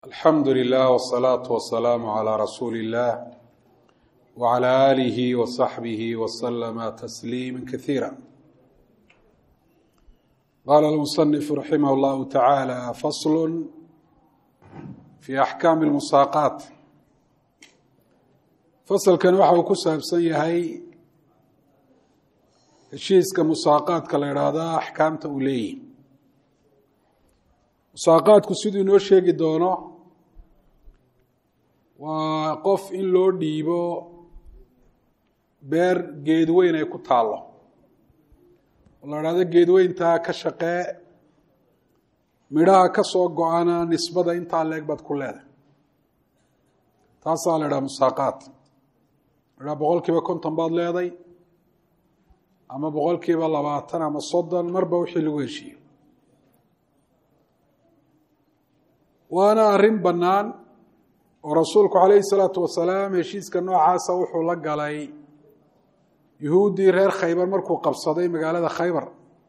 alxamdu lilah wsalaatu wasalaamu calaa rasuuli illah wcala aalihi wasaxbihi waslama tasliima kasiira qaala almusanifu raximah llahu tacaala faslu fi axkaami lmusaaqaat fasalkan waxa uu ku saabsan yahay heshiiska musaaqaadka la idhaahda axkaamta uu leeyihi musaaqaadku siduu inoo sheegi doono waa qof in loo dhiibo beer geedweyn ay ku taallo oo la idhahdo geedweyntaa ka shaqee midhaha ka soo go-ana nisbada intaa leeg baad ku leedahay taasaa la idhaha musaaqaad midhaha boqol kiiba konton baad leeday ama boqol kiiba labaatan ama soddon marba wixii lagu heshiiyo waana arrin bannaan oo rasuulku calayhi salaatu wasalaam heshiiska noocaasa wuxuu la galay yuhuuddii reer khaybar markuu qabsaday magaalada khaybar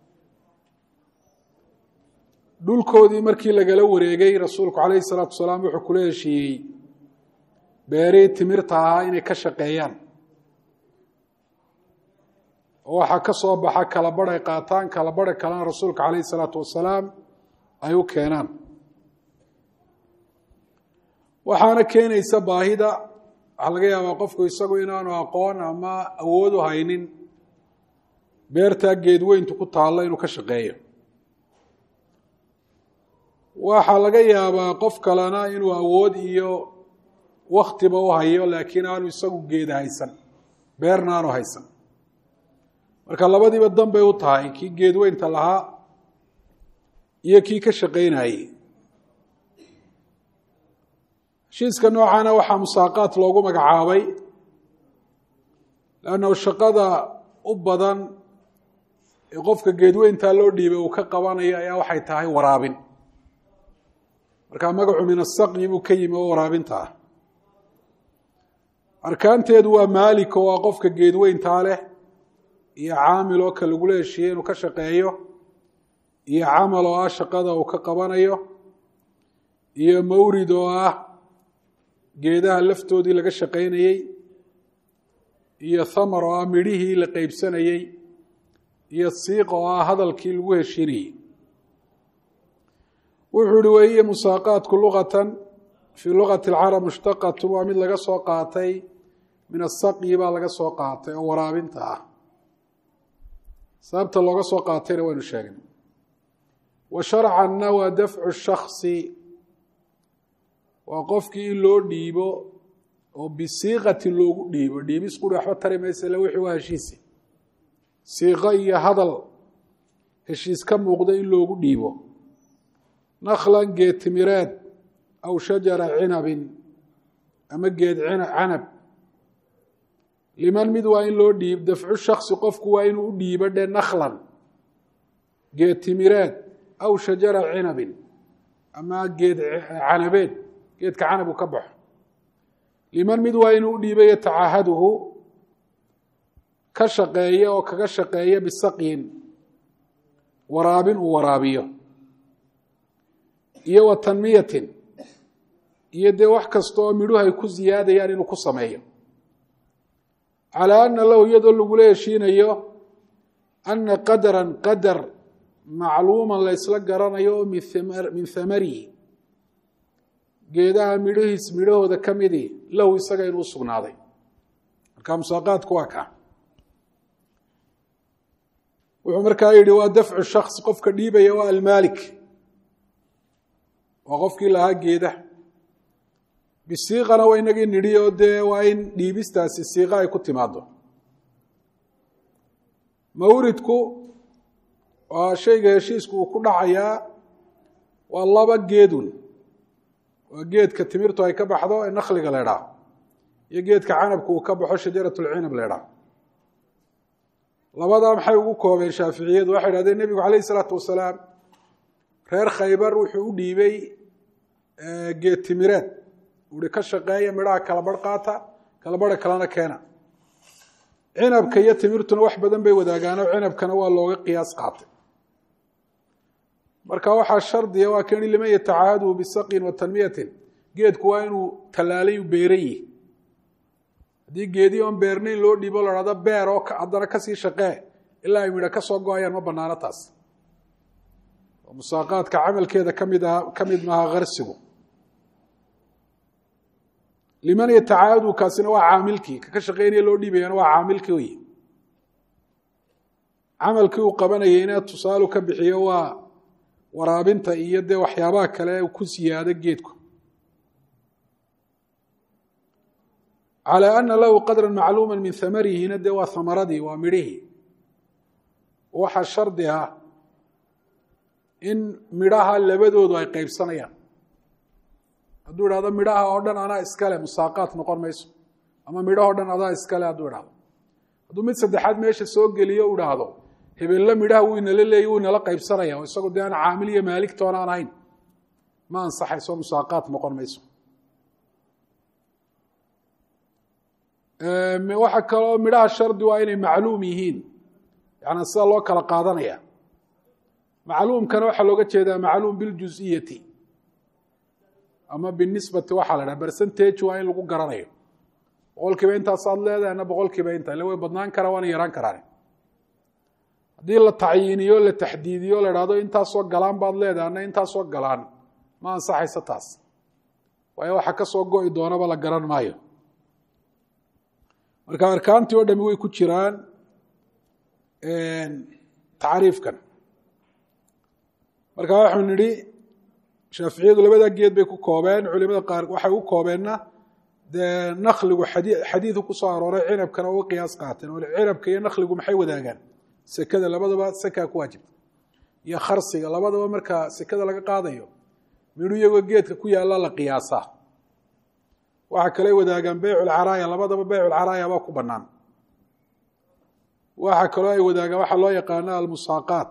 dhulkoodii markii lagala wareegay rasuulku calayhi salaatu wasalaam wuxuu kula heshiiyey beerihii timirta ahaa inay ka shaqeeyaan oo waxaa ka soo baxa kala badh ay qaataan kala badha kalena rasuulka calayhi salaatu wasalaam ay u keenaan waxaana keenaysa baahida waxaa laga yaabaa qofku isagu inaanu aqoon ama awood u haynin beertaa geedweyntu ku taallo inuu ka shaqeeyo waxaa laga yaabaa qof kalena inuu awood iyo waktiba u hayo laakiin aanu isagu geeda haysan beerna aanu haysan marka labadiiba dan bay u tahay kii geedweynta lahaa iyo kii ka shaqaynayey heshiiska noocana waxaa musaaqaat loogu magacaabay leannahu shaqada u badan ee qofka geedweyntaa loo dhiibay uu ka qabanayo ayaa waxay tahay waraabin markaa magacu min asaqyi buu ka yimi oo waraabinta ah arkaanteedu waa maalik oo waa qofka geedweyntaa leh iyo caamil oo ka lagula heshiiyey inuu ka shaqeeyo iyo camal oo ah shaqada uu ka qabanayo iyo mawrid oo ah geedaha laftoodii laga shaqaynayey iyo thamar oo ah midhihii la qeybsanayey iyo siiq oo ah hadalkii lagu heshiinayey wuxuu uhi weeye musaaqaatku luqatan fii luqati alcarab mushtaqatun waa mid laga soo qaatay min asaqyi baa laga soo qaatay oo waraabinta ah sababta looga soo qaatayna waynu sheegnay wa sharcanna waa dafcu shaksi waa qofkii in loo dhiibo oo bisiiqatin loogu dhiibo dhiibis quri waxba tari maysa le wixii waa heshiisi siiqo iyo hadal heshiis ka muuqda in loogu dhiibo naklan geed timireed aw shajara cinabin ama geed canab liman mid waa in loo dhiib dafcu shaksi qofku waa inuu u dhiibo dhe naklan geed timireed aw shajara cinabin ama geed canabeed geedka canab uu ka baxo liman mid waa inuu u dhiibay yatacaahaduhu ka shaqeeya oo kaga shaqeeya bisaqyin waraabin uu waraabiyo iyo wa tanmiyatin iyo dee wax kasta oo midhuhu ay ku ziyaadayaan inuu ku sameeyo calaa ana lahu iyadoo lagula heshiinayo ana qadaran qadar macluuman la ysla garanayo oo min thamarihi geedaha midhahiis midhahooda ka midii lahu isaga inuu sugnaaday marka musaaqaadku waa kaa wuxuu markaa yidhi waa dafcu shaksi qofka dhiibaya waa almaalik waa qofkii lahaa geedaha bisiiqana waa inagii nidhi oo dee waa in dhiibistaasi siiqa ay ku timaado mawridku waa shayga heshiisku uu ku dhacayaa waa laba geedun waa geedka timirtu ay ka baxdo ee nakliga la ydhaa iyo geedka canabku uu ka baxo shajarat lcinab la ydhaa labadaa maxay ugu koobeen shaaficiyadu waxay idhahdeen nebigu calayh isalaatu wasalaam reer khaybar wuxuu u dhiibey geed timireed uhi ka shaqeeya midhaha kala barh qaata kala barha kalena keena cinabka iyo timirtuna wax badan bay wadaagaanoo cinabkana waa looga qiyaas qaatay marka waxaa shardiya waa kani liman yatacaahadu bisaqin wa tanmiyatin geedku waa inuu tallaalay u beeran yihi haddii geedii oon beernayn loo dhiibo la hahdo beer oo haddana kasii shaqee ilaa ay midho ka soo go-ayaan ma banaano taas oo musaaqaadka camalkeeda kamid aha ka mid maaha karsigu liman yatacaadu kaasina waa caamilkii kaka shaqeynaya loo dhiibayana waa caamilkii wey camalkii uu qabanayeyna tusaalu ka bixiyo waa waraabinta iyo dee waxyaabaha kale ku siyaado geedku calى ana lahu qadra macluuma min hamarihina dee waa hamaradii waa midhihii waxaa shardi ah in midhaha labadoodu ay qeybsanayaan hadduu idhahdo midhaha oo dhan anaa iskale musaaqaat noqon mayso ama midhaho dhan adaa iskale hadduu idhahdo hadduu mid saddexaad meesha soo geliyo u idhaahdo hebelle midhaha wuu inala leeyay wuu inala qaybsanaya oo isagu dee aan caamil iyo maaligtoona aan ahayn ma ansaxayso musaaqaat noqon mayso waxaa kaloo midhaha shardi waa inay macluum yihiin yani sida loo kala qaadanaya macluumkana waxaa looga jeedaa macluum biljuz'iyati ama binisbati waxaa la dhaha bercentage waa in lagu garanayo boqol kiiba intaasaad leedahay ana boqol kiiba inta ille way badnaan karaa waana yaraan karaan haddii la tacyiiniyo la taxdiidiyo la dhahdo intaasoo galaan baad leedahay ana intaasoo galaan ma ansaxayso taas waayo waxa kasoo go-i doonaba la garan maayo marka arkaantii oo dhami way ku jiraan tacriifkan marka waxau nidhi shaaficiyadu labada geed bay ku koobeen culimada qaar waxay u koobeenna dee nakligu xadiidu kusoo arooray cinabkana uga qiyaas qaateen oo cinabka iyo nakligu maxay wadaagaan sekada labadaba sekaa ku waajibta iyo kharsiga labadaba marka sekada laga qaadayo midhu iyagoo geedka ku yaalla la qiyaasaa waxaa kale wadaagaan beyculcaraaya labadaba beyculcaraaya baa ku banaan waxaa kaloo ay wadaagaan waxaa loo yaqaana almusaaqaat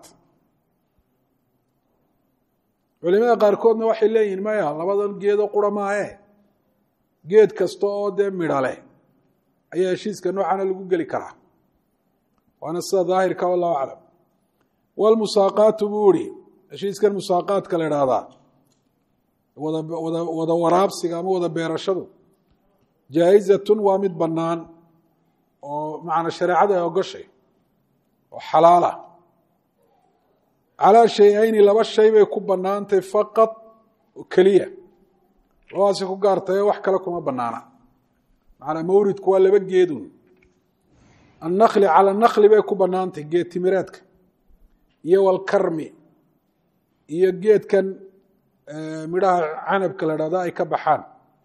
culimada qaarkoodna waxay leeyihin maya labadan geedo qura maahe geed kasta oo dee midho leh ayaa heshiiska noocana lagu geli karaa waana sida daahirka wallahu aclam walmusaaqaatu buu ihi heshiiskan musaaqaadka la idhaahdaa wada wada wada waraabsiga ama wada beerashadu jaa-izatun waa mid bannaan oo macna shareecada ay ogoshay oo xalaala calaa shay-ayni laba shay bay ku bannaantay faqad oo keliya labadaasi ku gaartaye wax kale kuma bannaana macnaa mawridku waa laba geedun annakli cala nakli bay ku bannaantay geed timireedka iyo walkarmi iyo geedkan midhaha canabka la dhahdo ay ka baxaan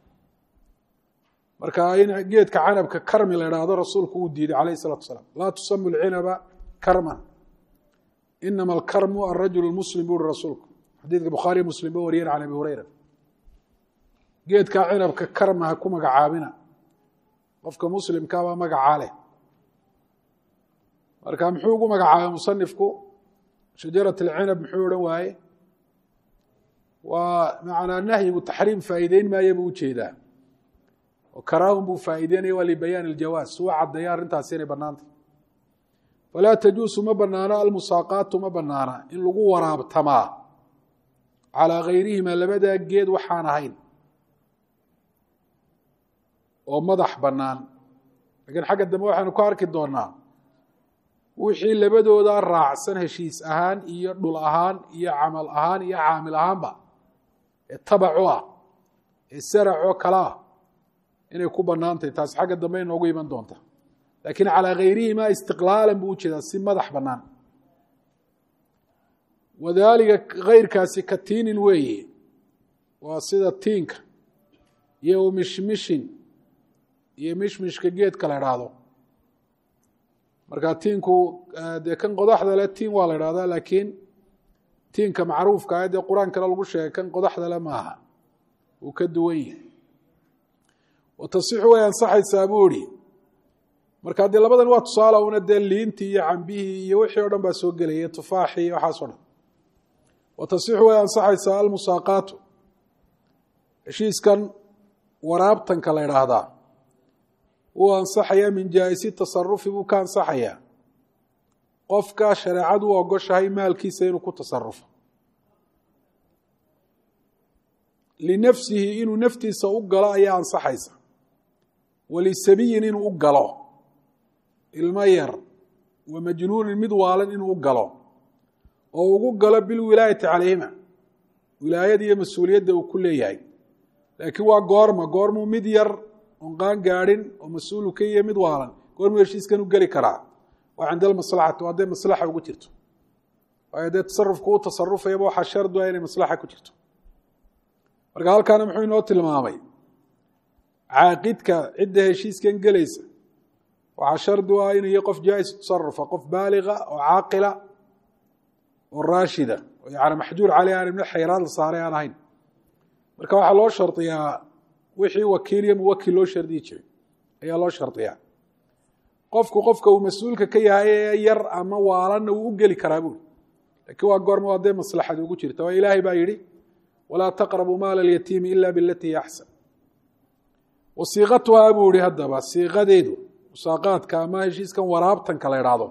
marka in geedka canabka karmi la idhaahdo rasuulku uu diiday calayh isalatu asalaam laa tusamu lcinaba karman inama alkarmu arajul muslim bu uri rasuulku xadiidka bukhaariyo muslim ba wariyeen can abi hureyra geedka cinabka karma ha ku magacaabina qofka muslimkaabaa magacaa leh marka muxuu ugu magacaabay musanifku shajarat alcinab muxuu odhan waaye waa macnaa nahyigu taxriim faa'iideyn maayo buu ujeedaa oo karaahun buu faa'iideynaya waa libayaan iljawaaz suwa caddeeya arrintaasi inay bannaantay falaa tajuusu ma banaano almusaaqaatu ma banaana in lagu waraabtamaa calaa gayrihima labadaa geed waxaan ahayn oo madax bannaan lakiin xagga dambe waxaynu ku arki doonaa wixii labadooda raacsan heshiis ahaan iyo dhul ahaan iyo camal ahaan iyo caamil ahaanba ee tabacu ah ee saracoo kale ah inay ku bannaantahy taasi xagga dambe inoogu iman doonta laakiin calaa gayrihima istiqlaalan buu ujeedaa si madax bannaan wadaalika kayrkaasi ka tiinin weeye waa sida tiinka iyo mishmishin iyo mishmishka geedka la idhaahdo marka tiinku dee kan qodaxda le tiin waa la idhahdaa laakiin tiinka macruufka ah dee qur-aankana lagu sheegay kan qodaxda le maaha uu ka duwan yahay wa tasixu way ansaxaysaa buu ihi marka dee labadan waa tusaale una dee liintii iyo cambihii iyo wixii o dhan baa soo gelaya tufaaxii iyo waxaas o dhan wa tasixu way ansaxaysaa almusaaqaatu heshiiskan waraabtanka la idhaahdaa wuu ansaxayaa min jaa-isi tasarufi buu ka ansaxayaa qofka shareecadu u ogoshahay maalkiisa inuu ku tasarufo linafsihi inuu naftiisa u galo ayaa ansaxaysa walisabiyin inuu u galo ilmo yar wa majnuunin mid waalan inuu u galo oo ugu galo bilwilaayati calayhima wilaayada iyo mas-uuliyadda uu ku leeyahay laakiin waa goorma goormuu mid yar oon qaan gaadhin oo mas-uulu ka iyo mid waalan goormuu heshiiskan u geli karaa waa cinda almaslaxati hadday maslaxa ugu jirto waayo dee tasarufku u tasarufayaba waxaa shardu ah inay maslaxa ku jirto marka halkaana muxuu inoo tilmaamay caaqidka cidda heshiiskan gelaysa waxaa shardi u ah inuu yahay qof jaais tasarufa qof baaliga oo caaqila oo raashida oo yani maxjuur caleyh aan ibna xayraad la saaray aan ahayn marka waxaa loo shardiyaa wixii wakiil iyo muwakil loo shardiyi jiray ayaa loo shardiyaa qofku qofka uu mas-uulka ka yahay ee yar ama waalanna wuu u geli karaa buuri lakiin waa goorma waa dee maslaxad ugu jirta waa ilaahay baa yidhi walaa taqrabuu maala alyatiimi ila bilatii axsan wa siiqatuhaa buu yihi haddaba siiqadeedu musaaqaadka ama heshiiskan waraabtanka la idhaahdo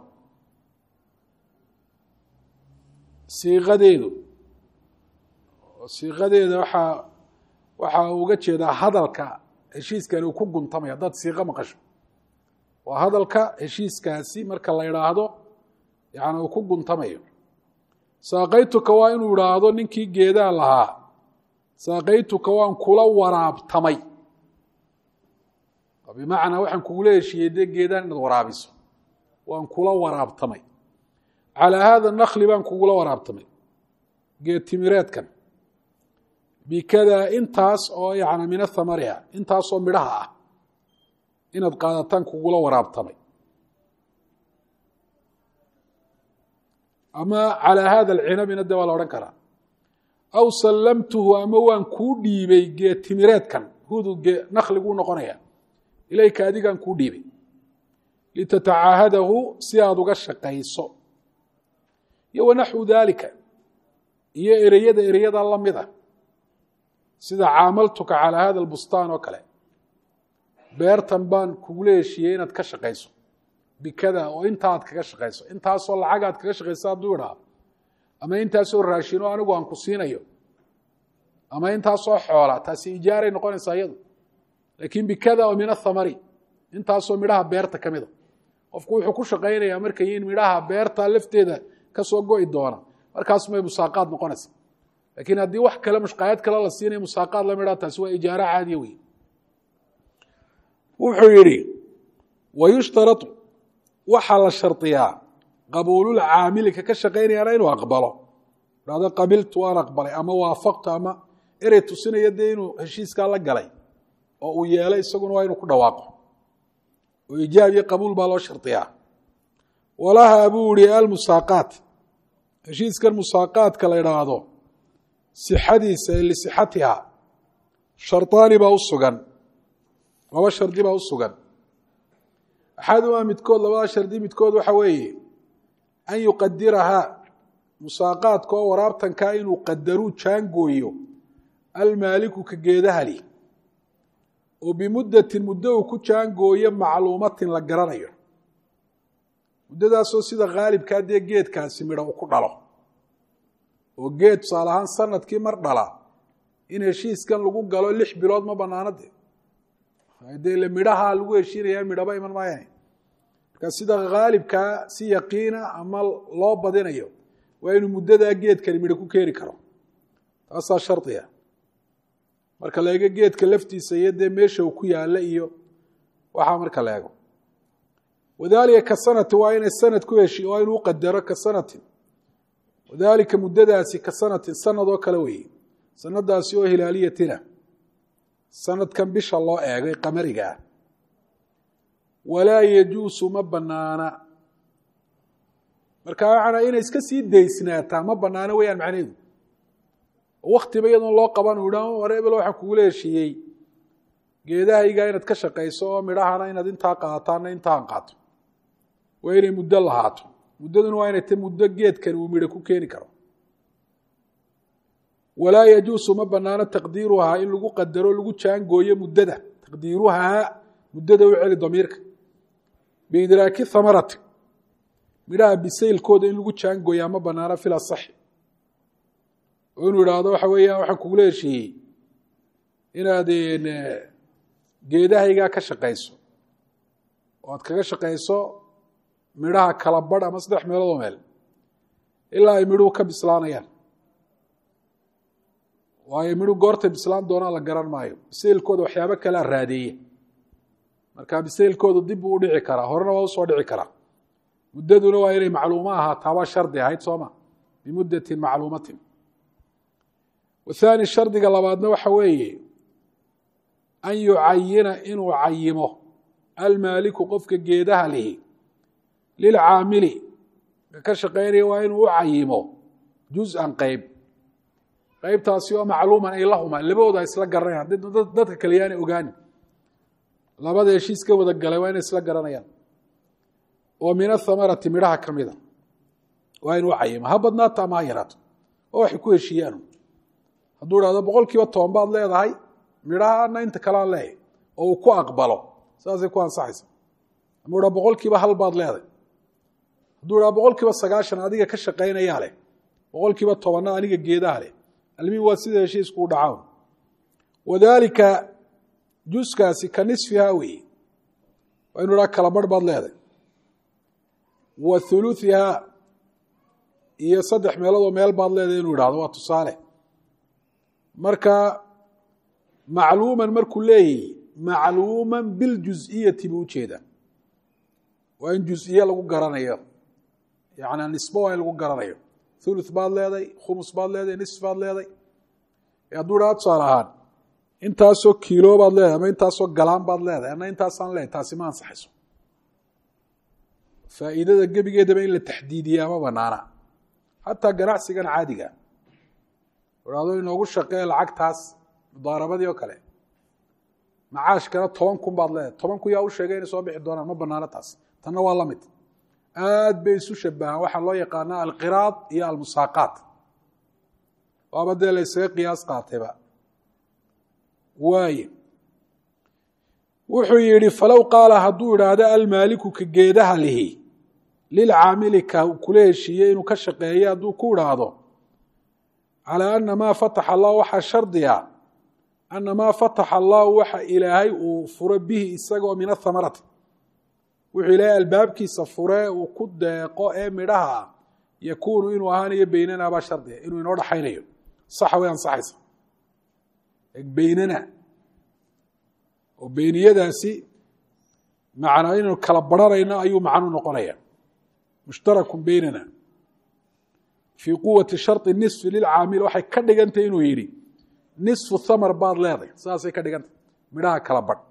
siiqadeedu siiqadeeda waxaa waxa uga jeedaa hadalka heshiiskani uu ku guntamaya haddaad siiqo maqasho waa hadalka heshiiskaasi marka la idhaahdo yani uu ku guntamayo saaqaytuka waa inuu idhaahdo ninkii geedaa lahaa saaqaytuka waan kula waraabtamay bimacnaa waxaan kugula heshiiyey dee geedaan inaad waraabiso waan kula waraabtamay calaa haada nakli baan kugula waraabtamay geed timireedkan bikadaa intaas oo yani min athamariha intaasoo midhaha ah inaad qaadataan kugula waraabtamay ama calaa hada alcinabina de waa la odhan karaa aw sallamtuhu ama waan kuu dhiibay geed timireedkan hudu nakliguu noqonaya ilayka adigaan kuu dhiibay litatacaahadahu si aada uga shaqayso iyo wanaxwu daalika iyo ereyada ereyada lamida sida caamaltuka calaa hada albustaan oo kale beertan baan kugula heshiiyey inaad ka shaqayso bikada oo intaa aad kaga shaqayso intaasoo lacag aad kaga shaqayso hadduu idhaa ama intaasoo raashino anigu aan ku siinayo ama intaasoo xoola taasi ijaaray noqonaysaa iyadu laakiin bikada oo min athamari intaasoo midhaha beerta ka mida qofku wuxuu ku shaqaynayaa markay in midhaha beerta lafteeda kasoo go'i doona markaasumay musaaqaad noqonaysa laakiin haddii wax kale mushqaayad kale la siinaya musaaqaad la midhaa taasi waa ijaaro caadiya wey wuxuu yidhi wayushtarau waxaa la shardiyaa qabuulul caamilika ka shaqaynayaana inuu aqbalo hado qabiltu waan aqbalay ama waafaqtu ama erey tusinaya dee inuu heshiiskaa la galay oo uu yeelay isaguna waa inuu ku dhawaaqo oo ijaab iyo qabuul baa loo shardiyaa walaha buu ihi almusaaqaat heshiiskan musaaqaadka la idhaahdo sixadiisa ee lisixatiha shardaani baa u sugan laba shardi baa u sugan axadumaa midkood labada shardi midkood waxa weeye an yuqadirahaa musaaqaadka oo waraabtankaa inuu qadaruu jaangooyo almaaliku ka geedahali oo bimuddatin muddo uu ku jaangooyo macluumatin la garanayo muddadaasoo sida khaalibkaa dee geedkaasi midho uu ku dhalo oo geed tusaale ahaan sanadkii mar dhala in heshiiskan lagu galo lix bilood ma banaano de dee ile midhaha lagu heshiinaya midhaba iman maayane marka sida khaalibkaa si yaqiina ama loo badinayo waa inuu muddadaa geedkani midho ku keeni karo taasaa shardiga marka la eego geedka laftiisa iyo dee meesha uu ku yaalla iyo waxaa marka la eego wadalika ka sanati waa inay sanad ku heshi waa inuu qadaro ka sanatin wadalika muddadaasi ka sanatin sanad oo kale weeye sanadaasi oo hilaaliyatina sanadkan bisha loo eegay qamariga ah walaa yajuusu ma banaana marka waxaana inay iska sii daysnaataa ma banaano weyaan macnaheedu waktiba iyadoon loo qaban u idha war ebel waxaan kugula heshiiyey geedahayga inaad ka shaqayso oo midhahana inaad intaa qaataana intaan qaato waa inay muddo lahaato muddaduna waa inay ta muddo geedkani uu midho ku keeni karo walaa yajuusu ma banaano taqdiiruhaa in lagu qadaro lagu jaangooyo muddada taqdiiruhaa muddada u celi damiirka biidraaki hamarati midhaha bisaylkooda in lagu jaangooyaa ma banaano fil asaxi oo inuu idhaahdo waxa weeyaan waxaan kugula heshiiyey inaad geedahaygaa ka shaqayso oo aad kaga shaqayso midhaha kala badh ama saddex meeloodoo meel ilaa ay midhuhu ka bislaanayaan waayo midhu goortay bislaan doonaan la garan maayo bisaylkooda waxyaabo kalea raadeeye marka bisaylkoodu dib buu u dhici karaa horena waa usoo dhici karaa muddaduna waa inay macluumo ahaataa waa shardi ahayd sooma bimuddatin macluumatin wathaani shardiga labaadna waxa weeye an yucayina inuu cayimo almaaliku qofka geedaha lihi lilcaamili ka shaqaynaya waa inuu u cayimo juz-an qeyb qeybtaasi oo macluuman ay lahuma labadooda isla garanayaan dadka kale yaanay ogaanin labada heshiis ka wada galay waa inay isla garanayaan oo min athamarati midhaha ka mida waa inuu cayimo ha badnaata ama ha yaraato oo waxay ku heshiiyaan hadduu dhahdo boqol kiiba toban baad leedahay midhahana inta kale aan leeyahy oo uu ku aqbalo saasay ku ansaxaysa ama u dhaa boqol kiiba hal baad leedahay hadduu dhaha boqol kiiba sagaashan adiga ka shaqaynayaa leh boqol kiiba tobanna aniga geedaha leh almiin waa sida heshiiskuu dhacaan wadaalika juskaasi ka nisfihaa weeye waa inu dhaha kala barh baad leedahay wa huluثihaa iyo saddex meeloodoo meel baad leedahay inuu idhahdo waa tusaale marka macluuman markuu leeyahy macluuman biljuz'iyati buu ujeedaa waa in juز'iye lagu garanayo yana nisbo waa in lagu garanayo thuluث baad leeday khumus baad leeday nisf baad leeday hadduu dhaha tusaale ahaan intaasoo kiilo baad leedahay ama intaasoo galaan baad leedahay ana intaasaan leedahay taasi ma ansaxayso faa'iidada gebigeedaba in la taxdiidiyaa ma banaana xataa ganacsigan caadiga hado inoogu shaqee lacagtaas mudaarabadii oo kale macaashkana toban kun baad leedahay toban kun yaa u sheegay inay soo bixi doonaan ma banaano taas tanna waa la mid aad bay isu shabahaan waxaa loo yaqaanaa alqiraad iyo almusaaqaat waaba dee la ysaga qiyaas qaatayba waaye wuxuu yidhi falow qaala hadduu idhaahdo almaaliku ka geedaha lihi lilcaamili ka kula heshiiyey inuu ka shaqeeyo hadduu ku idhaahdo calaa ana maa fataxa allah waxaa shardiga ana maa fataxa allahu waxa ilaahay uu furo bihi isagoo min athamarati wuxuu ilaahay albaabkiisa fure uu ku deeqo ee midhaha ah yakuunu inuu ahaanayo beynana baa shardiga inuu inoo dhaxaynayo saxa way ansaxaysa beynana oo beyniyadaasi macnaa inaynu kala baranayno ayuu macnu noqonaya mushtarakun beynana fii quwati shardi nisfi lilcaamil waxay ka dhigantay inuu yidhi nisfu thamar baad leeday saasay ka dhigantay midhaha kala badh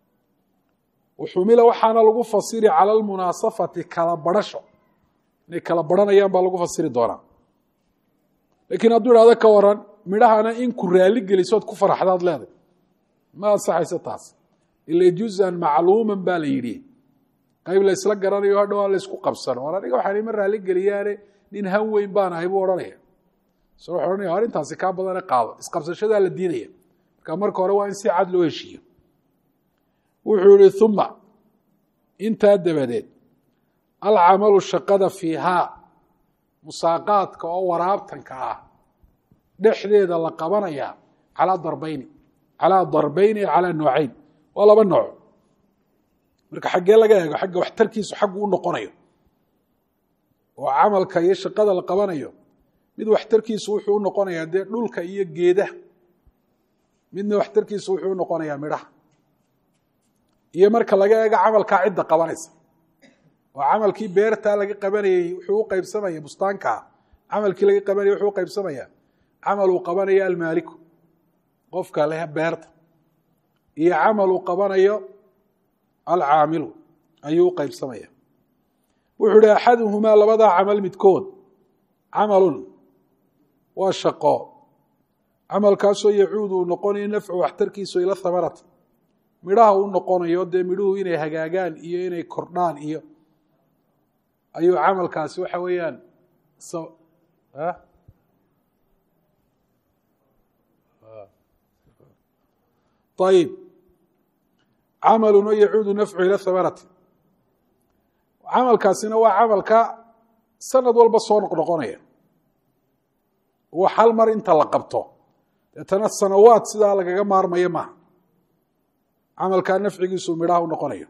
uxumila waxaana lagu fasiri cala almunaasafati kala barasho inay kala baranayaan baa lagu fasiri doonaa laakiin hadduu idhahdo ka waran midhahana in ku raali gelisood ku faraxdaad leeday ma ansaxayso taas ila juzan macluuman baa la yidhi qayb la ysla garanayo hadhow aan la ysku qabsano or aniga waxaan ima raali geliyaane nin han weyn baan ahay buu odhanaya so wuxuu ohanaya arrintaasi kaa badane qaado isqabsashadaa la diidaya marka marka hore waa in si cad loo heshiiyo wuxuu yihi uma intaa dabadeed alcamalu shaqada fiihaa musaaqaadka oo waraabtanka ah dhexdeeda la qabanaya calaa darbeyni calaa darbeyni calaa nooceyn waa laba nooc marka xaggee laga eego xagga waxtarkiisu xaggu u noqonayo oo camalka iyo shaqada la qabanayo mid waxtarkiisu wuxuu u noqonayaa dee dhulka iyo geedaha midna waxtarkiisu wuxuu u noqonayaa midhaha iyo marka laga eego camalkaa cidda qabanaysa oo camalkii beertaa laga qabanayey wuxuu u qaybsamaya bustaankaa camalkii laga qabanayay wuxuu u qaybsamaya camal uu qabanayo almaaliku qofka leh beerta iyo camal uu qabanayo alcaamilu ayuu u qaybsamaya wuxuu ihi axaduhumaa labadaa camal midkood camalun waa shaqo camalkaasoo yacuudu uu noqonayo nafcu waxtarkiisu ila hamarati midhaha u noqonayo dee midhuhu inay hagaagaan iyo inay kordhaan iyo ayuu camalkaasi waxa weeyaan ayib camalun oo yacuudu nafcu ila hamarati camalkaasina waa camalka sanad walba soo noqnoqonaya wax hal mar inta la qabto deetana sanawaad sidaa lagaga maarmayo maaha camalkaa nafcigiisu midhaha u noqonayo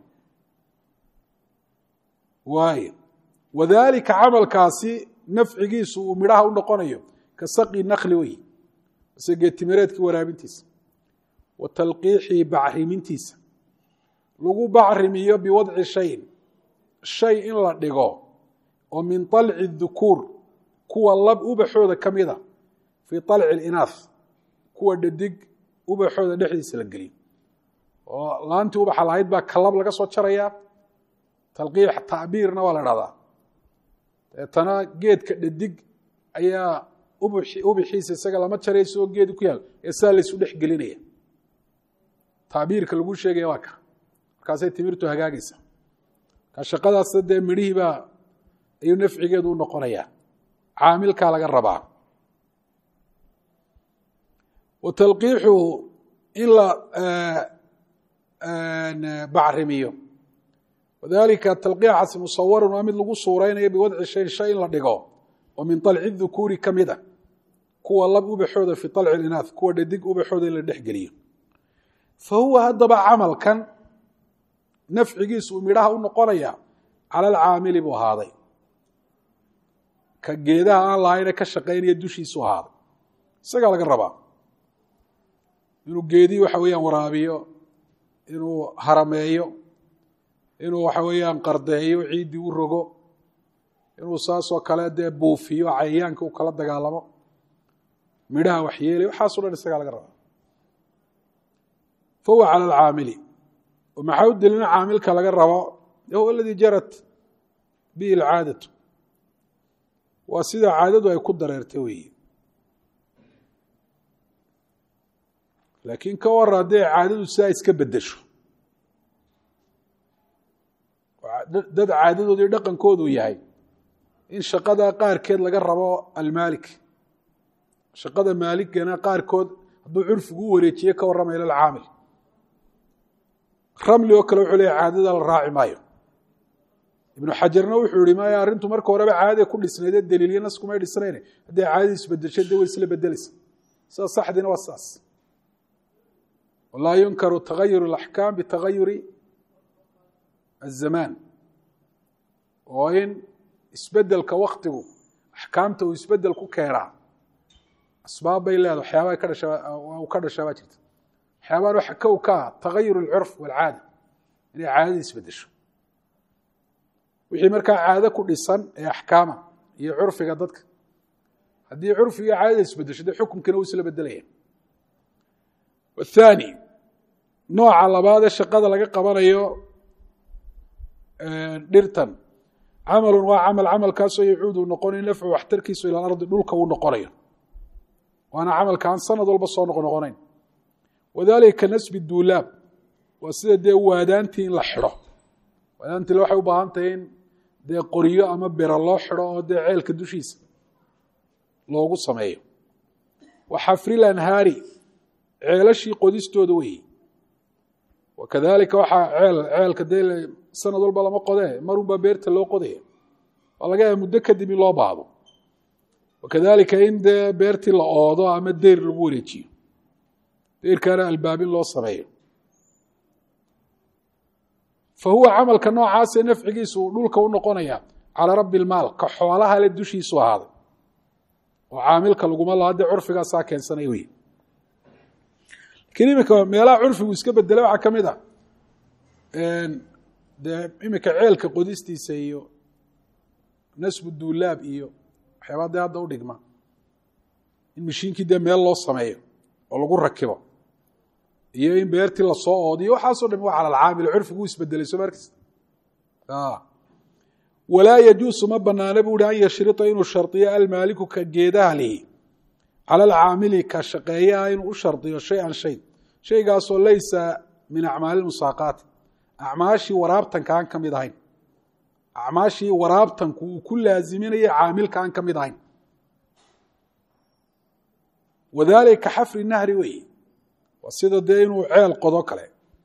waayo wadaalika camalkaasi nafcigiisu uu midhaha u noqonayo ka saqi nakli wey mise geetimireedkii waraabintiisa wa talqiixii bacrimintiisa lagu bacrimiyo biwadci shayin shay in la dhigo oo min طalci dukuur kuwa lab ubaxooda ka mida fii طalci اlinaaf kuwa dhadig ubaxooda dhexdiisa la geliyo oo laantii ubaxa lahayd baa kalab laga soo jaraya talqiix tacbiirna waa la dhahdaa deetana geedka dhadig ayaa ubixiisa isaga lama jarayso oo geedi ku yaal ee saa laysu dhex gelinaya tacbiirka lagu sheegaya waa ka markaasay timirtu hagaagaysa ka shaqadaas dee midhihii baa ayuu nafcigeedu u noqonayaa caamilkaa laga rabaa wa talqiixuhu in la bacrimiyo wadalika talqiixaasi musawarun waa mid lagu suuraynayo biwadci shayin shay in la dhigo oo min طalci dukuuri ka mid a kuwa lab ubaxooda fi طalci اlinaaf kuwa dhadig ubaxooda in la dhex geliyo fa huwa haddaba camalkan nafcigiisu uu midhaha u noqonaya cala alcaamili buu ahaaday ka geedaha aan lahayne ka shaqaynaya dushiisu ahaaday isagaa laga rabaa inuu geedii waxa weeyaan waraabiyo inuu harameeyo inuu waxa weeyaan qardeeyo ciiddii u rogo inuu saasoo kale dee buufiyo cayayaanka uu kala dagaalamo midhaha waxyeelay waxaaso dhan isagaa laga rabaa fa huwa cala alcaamili oo maxaa u delina caamilka laga rabo huwa aladii jarat bihi alcaadatu waa sida caadadu ay ku dareertay weeye laakiin ka wara haddii caadadu sidaa iska bedesho dad caadadoodii dhaqankoodu yahay in shaqada qaarkeed laga rabo almaalik shaqada maaligana qaarkood hadduu curfigu u wareejiye ka warramaya lilcaamil ramli oo kale wuxuu leeya caadada la raaci maayo ibnu xajarna wuxuu yihi maya arrintu marka horeba caadada ku dhisnaydee daliilyo naskumay dhisnayne hadday caadadii isbedeshay dee way isla bedelaysa sida saxdiina waa saas walaa yunkaru tagayur اlaxkaam bitagayuri azamaan oo in isbedelka waktigu axkaamta uu isbedel ku keenaa asbaab bay leedahay waxyaabaa ka dhasha uu ka dhashaa baa jirta waxyaabaan waxa kow ka ah tagayur اlcurf walcaada inay caadadii isbedesho wixii markaa caado ku dhisan ee axkaama iyo curfiga dadka haddii curfiga caadada isbedesho dee xukunkiina uu isla bedelaya athani nooca labaadee shaqada laga qabanayo dhirtan camalun waa camal camalkaasoo yacuudu noqonayo nafcu waxtarkiisu ila ardi dhulka uu noqonayo waana camalka aan sanad walba soo noqnoqonayn wadalika ka nasbi duulaab waa sida dee waadaantii in la xidho waadaantiile waxay u baahan tahay in dee qoryo ama bira loo xidho oo dee ceelka dushiisa loogu sameeyo wa xafril anhaari ceelashii qodistooda weeye wakadalika waxaa ceel ceelka dee sanad walba lama qodee marunbaa beerta loo qodaya waa laga yaaba muddo kadib in loo baahdo wakadalika in dee beertii la oodo ama deyr lagu wareejiyo deyrkaana albaabin loo sameeyo fa huwa camalka noocaasee nafcigiisu uu dhulka u noqonaya calaa rabbi lmaal ka xoolaha le dushiisu ahaaday oo caamilka laguma laha dee curfigaasaa keensanay wey lakiin iminka meelaha curfigu iska bedelay waxaa ka mid a dee iminka ceelka qodistiisa iyo nasbu duulaab iyo waxyaabaa dee hadda u dhigma in mashiinkii dee meel loo sameeyo oo lagu rakibo iyo in beertii lasoo oodiyo waxaaso dham waa cala alcaamil curfigu u isbedelay soo markasta walaa yajuusu ma banaana bu uhi an yashrita inuu shardiyo almaaliku ka geedaha lihi cala alcaamili ka shaqeeyaha inuu u shardiyo shay-an shay shaygaasoo laysa min acmaali musaaqaati acmaashii waraabtanka aan ka mid ahayn acmaashii waraabtanku uu ku laaziminaya caamilka aan ka mid ahayn wadalika xafri nahri weeye waa sida dee inuu ceel qodo kale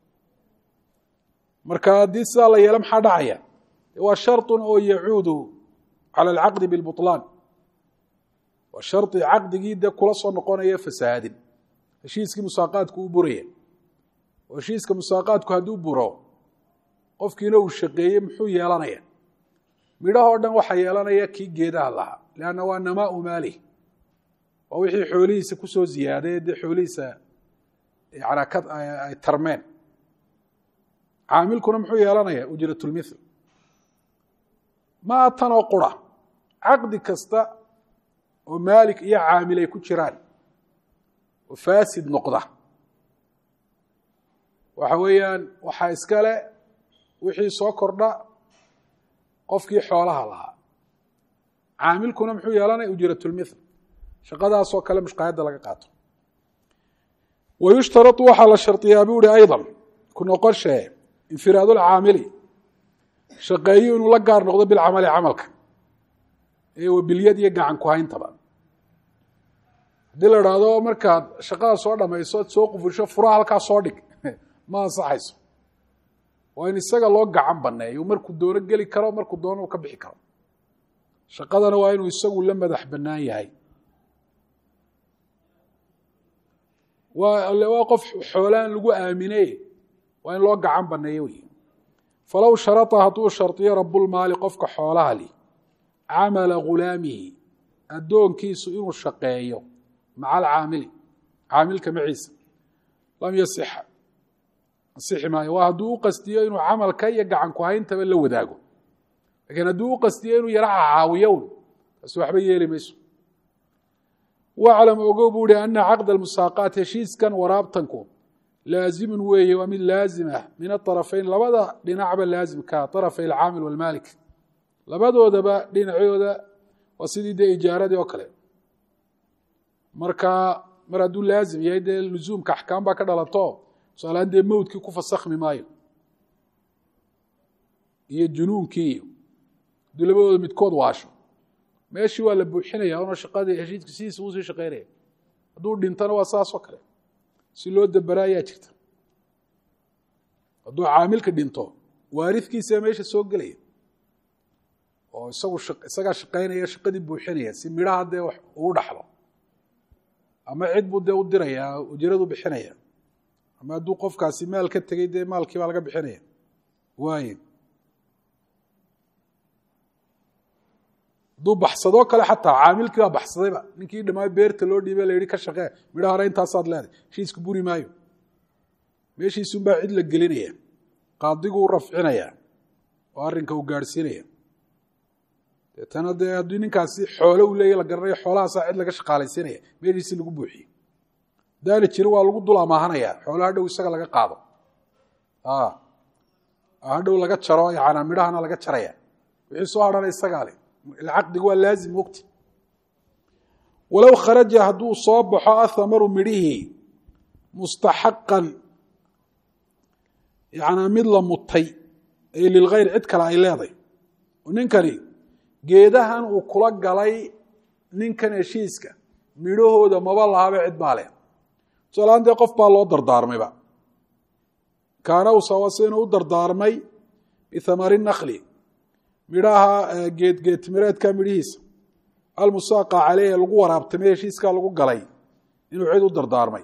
marka haddii sidaa la yeelo maxaa dhacaya waa sharطun oo yacuudu cala alcaqdi biاlbuطlaan waa shardi caqdigii dee kula soo noqonaya fasahaadin heshiiskii musaaqaadku u buraya oo heshiiska musaaqaadku hadduu buro qofkiina uu shaqeeyey muxuu yeelanaya midhahoo dhan waxaa yeelanaya kii geedaha lahaa leanna waa namaau maalih waa wixii xoolihiisa kusoo ziyaaday dee xoolihiisa ay tarmeen caamilkuna muxuu yeelanaya ujratulmithl maa tanoo qura caqdi kasta oo maalik iyo caamil ay ku jiraan oo faasid noqda waxa weeyaan waxaa iskale wixii soo kordha qofkii xoolaha lahaa caamilkuna muxuu yeelanaya ujratulmithl shaqadaasoo kale mushqaayadda laga qaato wa yushtarau waxaa la shardiyaa buu ihi ayضa ku noqoshee infiraad lcaamili shaqeeyo inuu la gaar noqdo bilcamali camalka ee wabilyad iyo gacan ku hayntaba haddii la idhaahdo markaad shaqada soo dhamayso ad soo qufusho furaha halkaa soo dhig ma ansaxayso waa in isaga loo gacan baneeyo markuu doono geli karo markuu doono uu ka bixi karo shaqadana waa inuu isagu la madax banaan yahay waa qof xoolaan lagu aamine waa in loo gacan baneeyo wey falow sharata hadduu shardiyo rabulmaali qofka xoolaha li camala ghulaamihi addoonkiisu inuu shaqeeyo maca alcaamili caamilka maciisa lam yasixa ansixi maayo waa hadduu u qastiyo inuu camalka iyo gacan ku hayntaba la wadaago lakiin hadduu u qastiyo inuu yara caawiyown taasi waxba yeeli mayso waclam ogow buu ihi ana caqd almusaaqaat heshiiskan waraabtanku laazimun weeye waa mid laazim ah min aطarafayn labada dhinacba laazimka طarafay alcaamil walmaalik labadoodaba dhinacooda waa sidii dee ijaaradii oo kale marka mar hadduu laazim yahay dee luzuumka axkaam baa ka dhalato tusaalahaan dee mowdkii ku fasakhmi maayo iyo junuunkii iyo hadduu labadooda midkood waasho meeshii waa la buuxinaya una shaqadii heshiiska sidiisa uusii shaqeynaya hadduu dhintana waa saasoo kale si loo daberaa ayaa jirta hadduu caamilka dhinto waaridkiisaa meesha soo gelaya oo isagu isagaa shaqaynaya shaqadii buuxinaya si midhaha dee wax uu dhaxlo ama cid buu dee u diraya ujradu bixinaya ama hadduu qofkaasi maal ka tegey dee maalkii baa laga bixinaya waay hadduu baxsadoo kale xataa caamilkii baa baxsadayba ninkii dhamaa beerta loo dhiibay la yihi ka shaqee midha hore intaasaad leeday heshiiska buri maayo meeshiisunbaa cid la gelinaya qaadigu u rafcinaya oo arrinka uu gaadhsiinaya deetana dee haddii ninkaasi xoole uu leeya la garanayo xoolahaasaa cid laga shaqaalaysiinaya meeshiisii lagu buuxiye daani jiri waa lagu dul amaahanaya xoolaha dhow isaga laga qaado hadhow laga jaro yana midhahana laga jaraya wixii soo hadhana isagaa le caqdigu waa laazim mogti walow kharaja hadduu soo baxo athamaru midhihii mustaxaqan yanaa mid la mutay ee lilkhayr cid kale ay leeday oo ninkani geedahan uu kula galay ninkan heshiiska midhahooda maba lahaba cid baa leh tusaalahaan dee qof baa loo dardaarmayba kaana usawasinu u dardaarmay bithamari nakli midhaha geedgeedtimireedka midhihiisa almusaaqa caleyh lagu waraabtamay heshiiskaa lagu galay inuu cid u dardaarmay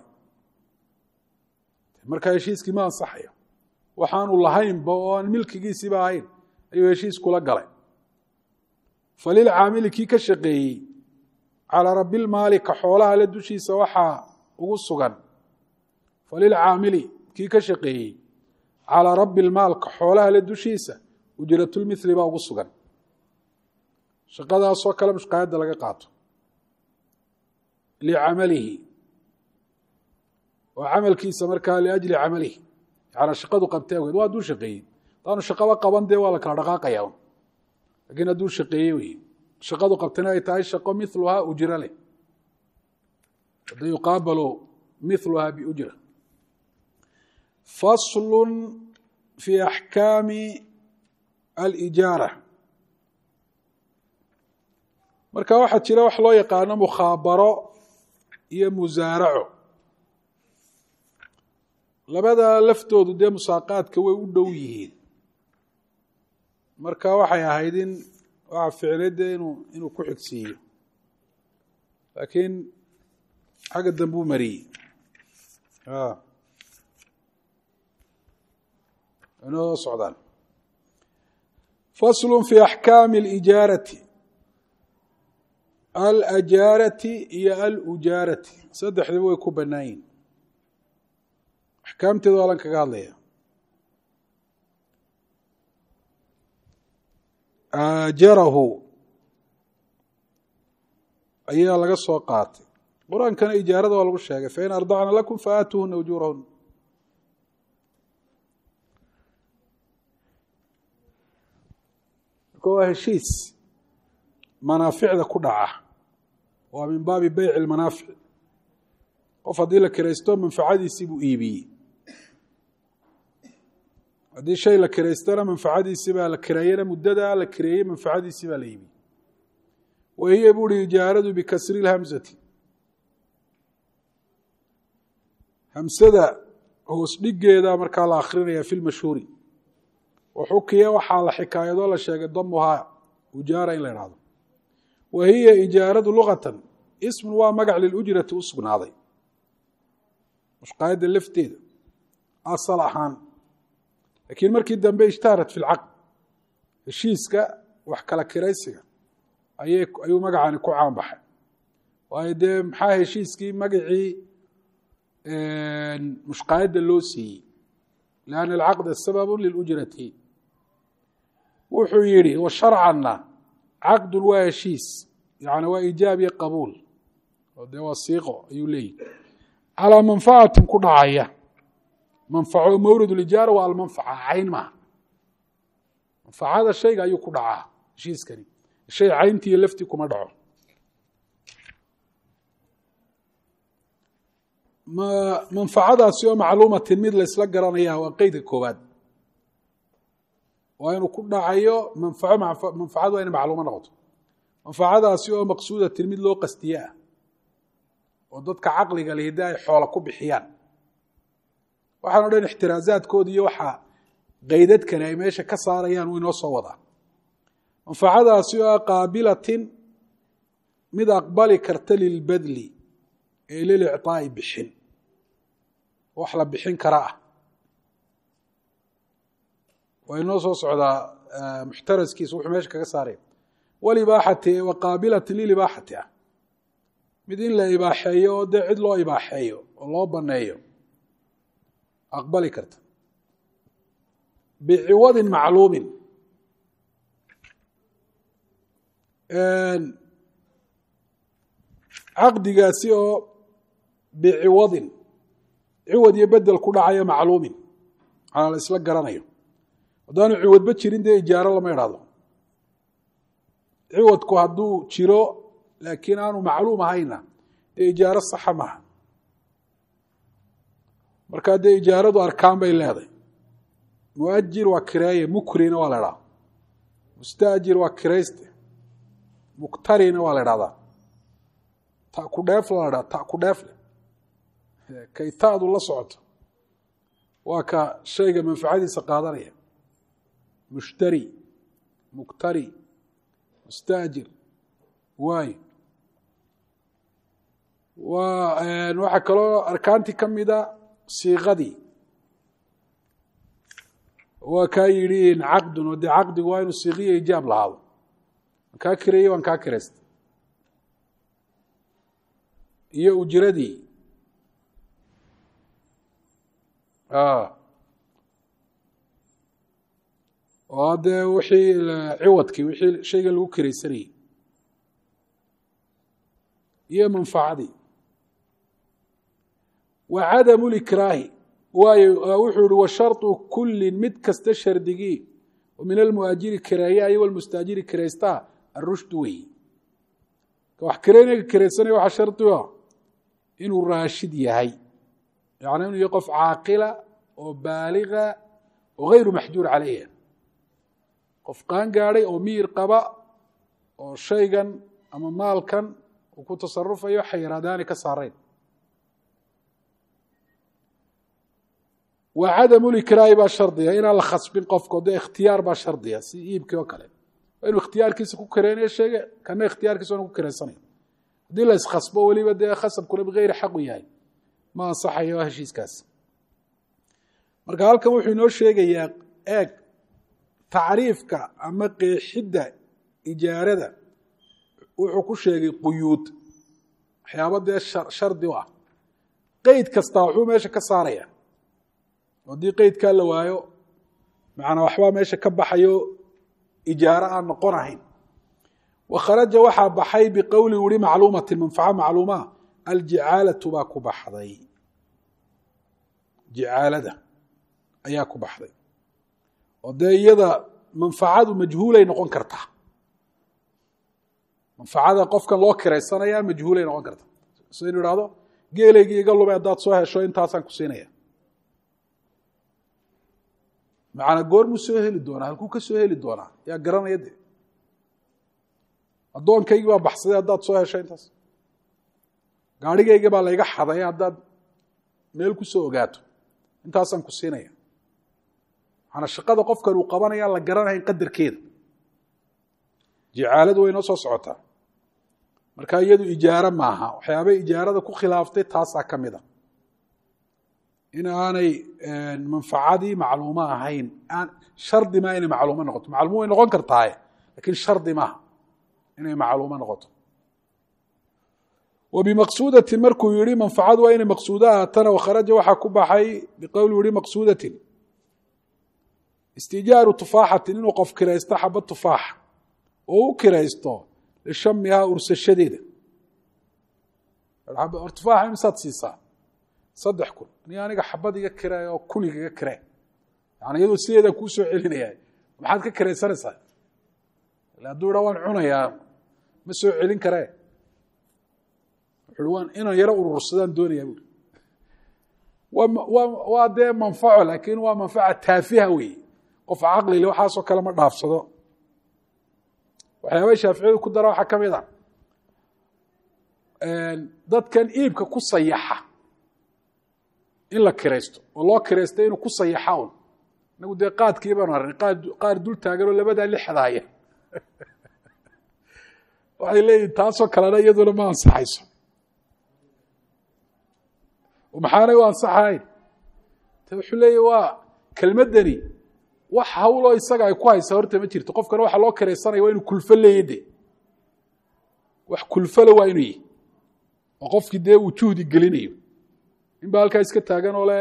markaa heshiiskii ma ansaxayo waxaanu lahaynba oo aan milkigiisiiba ahayn ayuu heshiis kula galay falilcaamili kii ka shaqeeyey calaa rabilmaali ka xoolaha le dushiisa waxaa ugu sugan falilcaamili kii ka shaqeeyey calaa rabi lmaal ka xoolaha le dushiisa ujratulmithli baa ugu sugan shaqadaasoo kale mushqaayadda laga qaato licamalihi oo camalkiisa markaa liajli camalihi yaana shaqadu qabtay awgeed waa hadduu shaqeeyey hadaanu shaqaba qaban dee waa la kala dhaqaaqaya un lakiin hadduu shaqeeyey wey shaqadu qabtana ay tahay shaqo miluhaa ujra leh hada yuqaabalu miluhaa biujra faslu fi axkaami alijaara marka waxaa jira wax loo yaqaano mukhaabaro iyo musaaraco labada laftoodu dee musaaqaadka way u dhow yihiin marka waxay ahayd in waxa ficlay dee inuu inuu ku xigsiiyo laakiin xagga dambe u mariyey inoo socdaan faslu fi axkaami alijaarati alajaarati iyo alujaarati saddexdaba way ku bannaan yihin axkaamteeda waa lan kaga hadlaya aajarahu ayaa laga soo qaatay qur-aankana ijaarada waa lagu sheegay fain ardacna lakum faatuuhuna ujuurahuna marka waa heshiis manaaficda ku dhaca waa min baabi beyci lmanaafic qof haddii la kiraysto manfacadiisii buu iibiyey haddii shay la kiraystana manfacadiisii baa la kireeyana muddada la kireeyey manfacadiisii baa la iibiyey wa hiya buuhi ijaaradu bikasri lhamsati hamsada hoos dhigeeda markaa la akrinaya fi lmashhuuri waxukiya waxaa la xikaayadoo la sheegay damuhaa ujaara in la idhahdo wa hiya ijaaradu lugatan ismun waa magac lilujrati u sugnaaday mushqaayadda lafteeda asal ahaan laakiin markii dambe ishtahrat fi lcaqd heshiiska wax kala kiraysiga ayay ayuu magacani ku caanbaxay waayo dee maxaa heshiiskii magacii mushqaayadda loo siiyey lianna alcaqda sababu lilujrati wuxuu yidhi wa sharcanna caqdun waa heshiis yani waa iijaab iyo qabuul oo dee waa siiqo ayuu leeyihi calaa manfacatin ku dhacaya manfaco mawrid lijaara waa almanfaca cayn maaha manfacada shayga ayuu ku dhacaa heshiiskani shay cayntii iyo laftii kuma dhaco manfacadaasi oo macluumatin mid la ysla garanaya waa qeydka koowaad waa inuu ku dhacayo manfaco manfacadu waa inay macluumo noqoto manfacadaasi oo maqsuudatin mid loo qastiye ah oo dadka caqliga leh haddii ay xoola ku bixiyaan waxaan o dhan ixtiraazaadkooda iyo waxaa qeydadkani ay meesha ka saarayaan wuu inoo soo wadaa manfacadaasi oo qaabilatin mid aqbali karta lilbadli ee lilicطaa'i bixin wax la bixin kara ah waa inoo soo socdaa muxtaraskiisa wuxuu meesha kaga saaraya walibaaxati wa qaabilatin lilibaaxati ah mid in la ibaaxeeyo oo dee cid loo ibaaxeeyo oo loo baneeyo aqbali karta biciwadin macluumin caqdigaasi oo biciwadin ciwad iyo bedel ku dhacayo macluumin manaa la isla garanayo haddaanu ciwadba jirin dee ijaaro lama idhahdo ciwadku hadduu jiro laakiin aanu macluum ahayna dee ijaaro saxa maaha markaa dee ijaaradu arkaan bay leedahay muajir waa kireeye mukrina waa la idhahda mustaajir waa kirayste muktarina waa la idhahdaa ta ku dheef la dhaa ta ku dheefle kay ta'du la socoto waa ka shayga manfacadiisa qaadanaya mushtari muktari mustaajir waayo waa waxaa kaloo arkaantii ka mida siiqadii waa kaa yidhi caqdun oo dee caqdigu waa inuu siiqiyo ijaab lahaado waan kaa kireeyey waan kaa kiraysta iyo ujiradii oo dee wixii ciwadkii wixii shayga lagu kiraysanayey iyo manfacadii wa cadamu likraahi waayo wuxuu ihi wa sharطu kulin mid kasta shardigii oo min almuaajiri kireeya iyo walmustaajiri kiraystaa arushdu wey ka wax kireynaga kiraysanaya waxaa shardi o inuu raashid yahay yani inuu yahay qof caaqila oo baaliga oo gayru maxjuur calayha qof qaan gaadhay oo miyir qaba oo shaygan ama maalkan uu ku tasarufayo xayiraadaani ka saarayn wa cadamu likraahi baa shardiga inaan la khasbin qofko dee ikhtiyaar baa shardiga si iibkii oo kale waa inuu ikhtiyaarkiisa ku kireynayo sheege kana ikhtiyaarkiisa waana ku kiraysanaya haddii la iskhasbo weliba dee khasabkuna bigayri xaq u yahay ma ansaxayo heshiiskaas marka halkan wuxuu inoo sheegayaa eeg tacriifka ama qeexidda ijaarada wuxuu ku sheegay quyuud waxyaaba dee shardi u ah qeyd kastaa wuxuu meesha ka saaraya haddii qeydkaa la waayo macnaa waxbaa meesha ka baxayo ijaaro aan noqon ahayn wakharaja waxaa baxay biqowli wuri macluumatin manfaca macluumaa aljicaalatu baa ku baxday jicaalada ayaa ku baxday oo dee iyada manfacadu majhuulay noqon kartaa manfacada qofkan loo kiraysanaya majhuulay noqon kartaa so inu ihahdo geelaygii iga lumay haddaad soo hesho intaasaan ku siinaya macnaa goormuu soo heli doonaa halkuu ka soo heli doonaa yaa garanaya de addoonkaygii baa baxsaday haddaad soo hesho intaas gaarhigayga baa layga xaday haddaad meel ku soo ogaato intaasaan ku siinaya maanaa shaqada qofkan uu qabanaya la garanahayn qadarkeeda jicaaladu way noo soo socotaa marka iyadu ijaaro maaha waxyaabay ijaarada ku khilaaftay taasaa ka mid a in aanay manfacadii macluumo ahayn aan shardi maa inay macluumo noqoto macluumo way noqon kartaaye lakiin shardi maaha inay macluumo noqoto wa bimaqsuudatin markuu yihi manfacadu waa inay maqsuudo ahaatana wakharaja waxaa ku baxay biqowli yihi maqsuudatin istijaaru tufaaxatin inuu qof kiraysto xaba tufaaxa oo u kiraysto lishamihaa ursashadeeda tufaaxa imisaad siisaa saddex kun ni aniga xabad iga kiree oo kun igaga kiree yani iyadoo sideedaan kuu soo celinaya maxaad ka kiraysanaysaa ila hadduu idhaa waan cunayaa ma soo celin karee wuxu waan inaan yaro urursadaan doonayaa buuri waa waa dee manfaco laakiin waa manfaca taafiha weeye qof caqlile waxaasoo kale ma dhaafsado waxyaabay shaaficiyadu ku dara waxaa ka mid a dadkan iibka ku sayaxa in la kiraysto oo loo kiraysta inuu ku sayaxa un inagu dee qaadkii baanu arnay qaar dul taaganoo labadaa lixdaaya waxay leeyihin taasoo kalena iyaduna ma ansaxayso maxaanay u ansaxayn te wuxuu leeya waa kelmaddani wax hawloo isaga ay ku haysaa horta ma jirto qofkana waxa loo kiraysanaya waa inuu kulfo leeya de wax kulfole waa inuu yihi oo qofkii dee uu juhdi gelinayo in ba halkaa iska taagan oo le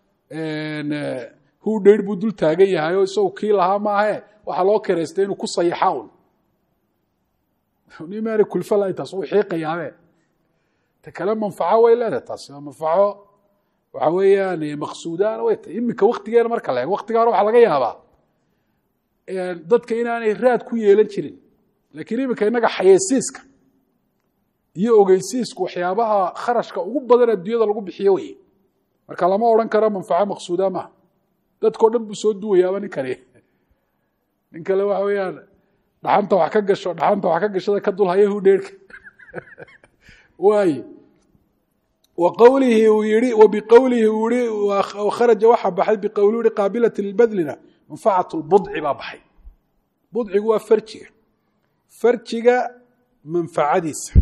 hu dheir buu dul taagan yahay oo isagu kii lahaa maahe waxaa loo kiraystay inuu ku sayaxa un nimaana kulfo lahayn taas uu xiiqayaabe ta kale manfaco way leedahay taasi waa manfaco waxa weeyaan maqsuudaana way tahay iminka waktigeena marka la eego waktiga hore waxaa laga yaabaa dadka inaanay raad ku yeelan jirin laakiin iminka innaga xayeysiiska iyo ogeysiisku waxyaabaha kharashka ugu badan adduunyada lagu bixiyo weye marka lama odhan karo manfaco maqsuuda maaha dadkao dhan buu soo duwayaaba ninkani nin kale waxa weeyaan dhaxanta wax ka gasho dhaxanta wax ka gashada ka dulhaya hudheerhka waay wa qowlihi uu yihi wa biqowlihi uu yihi kharaja waxaa baxay biqowli yihi qaabilati lbadlina manfacat lbudci baa baxay budcigu waa farjiga farjiga manfacadiisa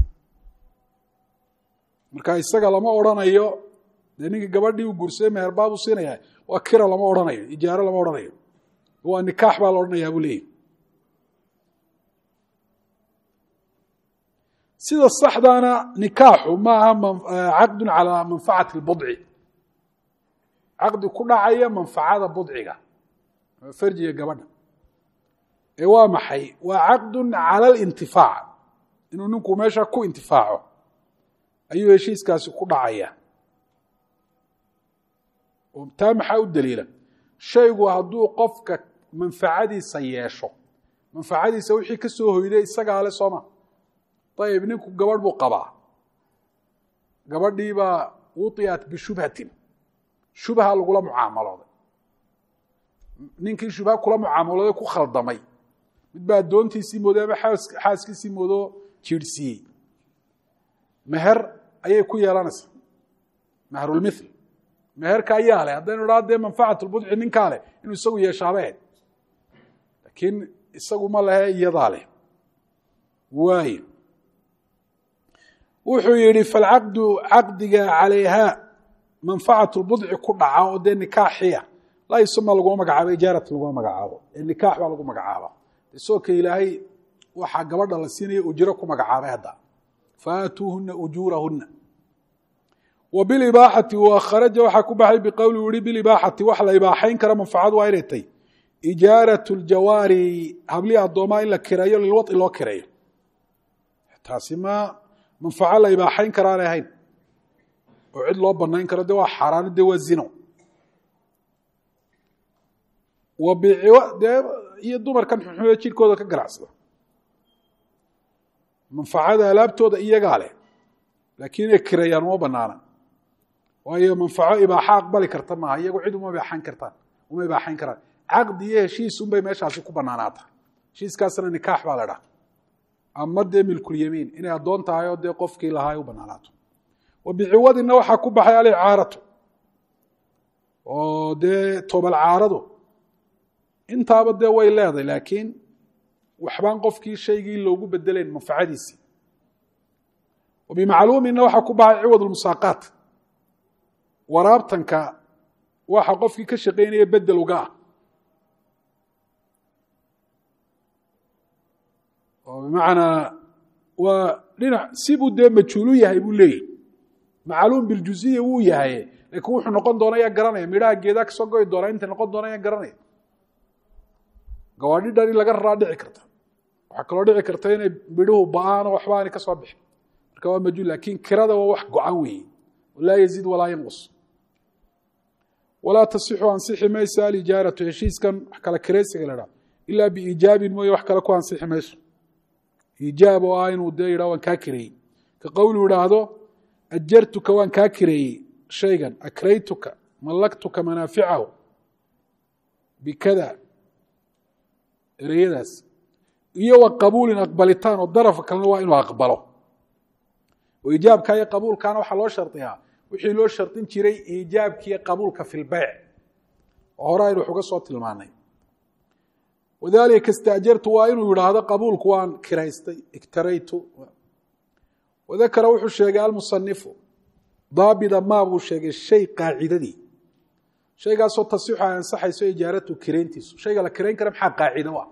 marka isaga lama odrhanayo dee ninkii gabadhii uu guursaday meherbaa buu siinaya waa kira lama odhanayo ijaaro lama odhanayo waa nikaax baa la odhanayaa buu leeyahy sida saxdaana nikaaxu maaha caqdu calaa manfacati اlbudci caqdi ku dhacaya manfacada budciga farjiga gabadha ee waa maxay waa caqdu cala اlintifaac inuu ninku meesha ku intifaaco ayuu heshiiskaasi ku dhacaya taa maxaa u daliila shaygu hadduu qofka manfacadiisa yeesho manfacadiisa wixii ka soo hoyday isagaa le sooma ayib ninku gabadh buu qabaa gabadhiibaa wuطiat bishubhatin shubha lagula mucaamalooday ninkii shubha kula mucaamalooday ku khaldamay mid baa addoontiisii mooday ama xaaskiisii moodo jiirhsiiyey meher ayay ku yeelanaysaa meherulmithl meherka ayaa leh haddaynu idhaa dee manfacat lbudci ninkaa leh inuu isagu yeeshaaba ahayd laakiin isagu ma lehe iyadaa leh waayo wuxuu yihi falcaqdu caqdiga calayha manfacat lbudci ku dhaca oo dee nikaaxiya laa yusama laguma magacaabo ijaarat laguma magacaabo ee nikaax baa lagu magacaaba isagoo ilaahay waxaa gabadha la siinaya ujro ku magacaabay hadda faatuuhuna ujuurahuna wa bilibaaxati wa kharaja waxaa ku baxay biqowli u yihi bilibaaxati wax la ibaaxayn kara manfacadu waa inay tay ijaarat ljawaari hablihi addoomaa in la kireeyo lilwadci loo kireeyo taasi ma manfaco la ibaaxayn karaanay ahayn oo cid loo banayn karo de waa xaaraano de waa zino dee iyo dumarkan xunxume jirkooda ka ganacsada manfacada alaabtooda iyagaa leh laakiin inay kireeyaan uma banaana waayo manfaco ibaaxa aqbali karta maaha iyagu cid uma ibaaxan kartaan uma ibaaxayn karaan caqdi iyo heshiis unbay meeshaasi ku banaanaata heshiiskaasna nikaax baa la dhaha ama dee milkulyamiin inay addoon tahay oo dee qofkii lahaa ay u banaanaato wa biciwadina waxaa ku baxay alicaaratu oo dee tobal caaradu intaaba dee way leedahay laakiin waxbaan qofkii shaygii loogu bedelayn manfacadiisii wa bimacluumina waxaa ku baxay ciwad lmusaaqaat waraabtanka waxa qofkii ka shaqaynaya bedel uga ah oo bimacnaa waa dhinac sibuu dee majhuulu yahay buu leeyahy macluum biljuziya wuu yahay laakiin wuxuu noqon doona yaa garanaya midhaha geedaa kasoo goy doona inta noqon doona yaa garanaya gawaadhidhan in laga raraa dhici karta waxaa kaloo dhici karta inay midhuhu ba-aano waxba aanay ka soo bixin marka waa majhuul laakiin kirada waa wax go-an weeye laa yaziid walaa yanqus walaa tasixu ansixi mayso alijaaratu heshiiskan wax kala kiraysiga la dhaha ilaa biiijaabin mooye wax kale ku ansixi mayso iijaab oo ah inuu dee yidhah waan kaa kireeyey ka qowlu idhaahdo ajartuka waan kaa kireeyey shaygan akraytuka mallaktuka manaaficahu bikada ereyadaas iyo wa qabuulin aqbalitaan oo darafka kalena waa inuu aqbalo oo iijaabka iyo qabuulkaana waxaa loo shardiyaa wixii loo shardin jiray iijaabkiiyo qabuulka fi lbeyc oo hore aynu wax uga soo tilmaanay wadalika istaajartu waa inuu yidhaahdo qabuulku waan kiraystay iktaraytu wadakara wuxuu sheegay almusanifu daabida maa buu sheegay shay qaacidadii shaygaasoo tasixu ay ansaxayso ijaaratu kirayntiisu shayga la kirayn kara maxaa qaacido u ah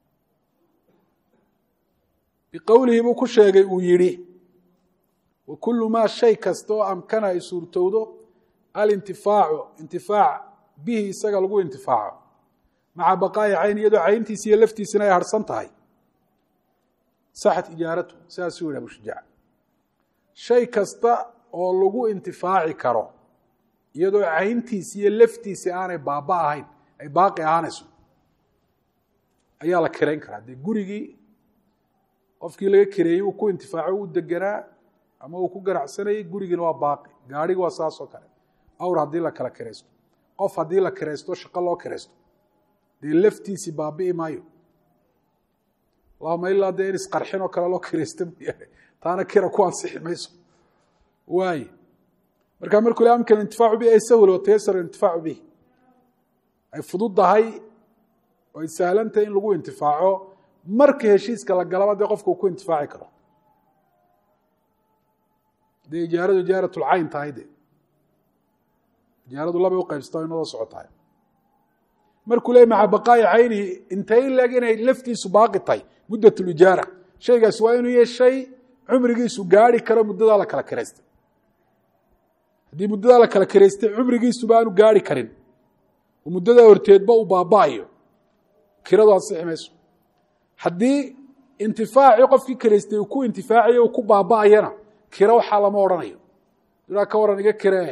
biqowlihi buu ku sheegay uu yidhi wa kulu maa shay kasta oo amkana ay suurtowdo alintifaacu intifaac bihi isaga lagu intifaaco maca baqaa'i cayn iyadoo cayntiisi iyo laftiisina ay harhsan tahay saxat ijaaratu sidaasuu yidhi abushujaac shay kasta oo lagu intifaaci karo iyadoo cayntiisi iyo laftiisi aanay baaba ahayn ay baaqi ahaanayso ayaa la kirayn karaa dee gurigii qofkii laga kireeyey uu ku intifaaco uu deganaa ama uu ku ganacsanayey gurigiina waa baaqi gaadhigi waa saas oo kale awr haddii la kala kiraysto qof haddii la kiraysto shaqo loo kiraysto dee laftiisi baabi'i maayo allahuma ilaa dee in isqarxin oo kale loo kiraysta mooyaane taana kira ku ansixi mayso waaye markaa markuu le amkan intifaacu bihi ay sahul watayasar intifaacu bihi ay fududdahay oo ay sahlantahay in lagu intifaaco marka heshiiska la galaba dee qofka uu ku intifaaci karo dee ijaaradu ijaaratulcayn tahay de ijaaradu labay u qaybsata o inadoo socotahay markuu leey maca baqaa'i caynihi intay leeg inay laftiisu baaqi tahay muddat lijaara shaygaas waa inuu yahay shay cumrigiisu gaari karo muddadaa la kala kiraystay haddii muddadaa la kala kiraystay cumrigiisuba aanu gaari karin oo muddadaa horteedba uu baaba'ayo kiradu ansixi mayso haddii intifaacii qofkii kiraystay uu ku intifaacayo uu ku baaba'ayana kiro waxaa lama odhanayo duraa ka waran iga kiree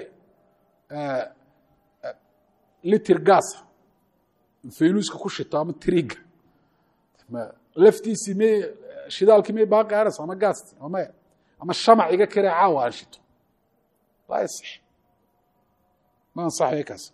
litir gaasa faynuuska ku shito ama triga laftiisii may shidaalkii may baaqi anas ama gaasti ama maya ama shamac iga kiree caawa aan shito laa yaصix ma ansaxaya kaas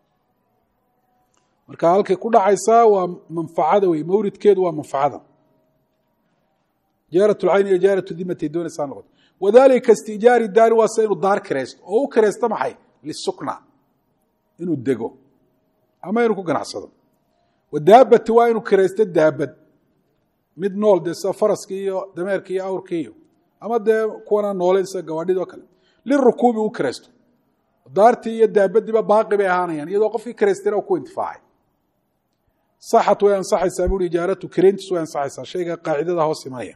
marka halkay ku dhacaysaa waa manfacada wey mawridkeedu waa manfacada jaarat lcayn iyo jaarat dimatay doonaysaa noqoto wadalika istijaari daari waa sida inuu daar kiraysto oo u kiraysto maxay lisukna inuu dego ama inuu ku ganacsado wadaabati waa inuu kiraysto daabad mid nool dee sida faraskii iyo dameerkii iyo awrkii iyo ama dee kuwana nooleyn sida gawaadhid oo kale lirukuubi u kiraysto daartii iyo daabadiiba baaqi bay ahaanayaan iyadoo qofkii karaystayna u ku intifaacay saxat way ansaxaysaa buuri ijaaratu karayntiis way ansaxaysaa shayga qaacidada hoos imanaya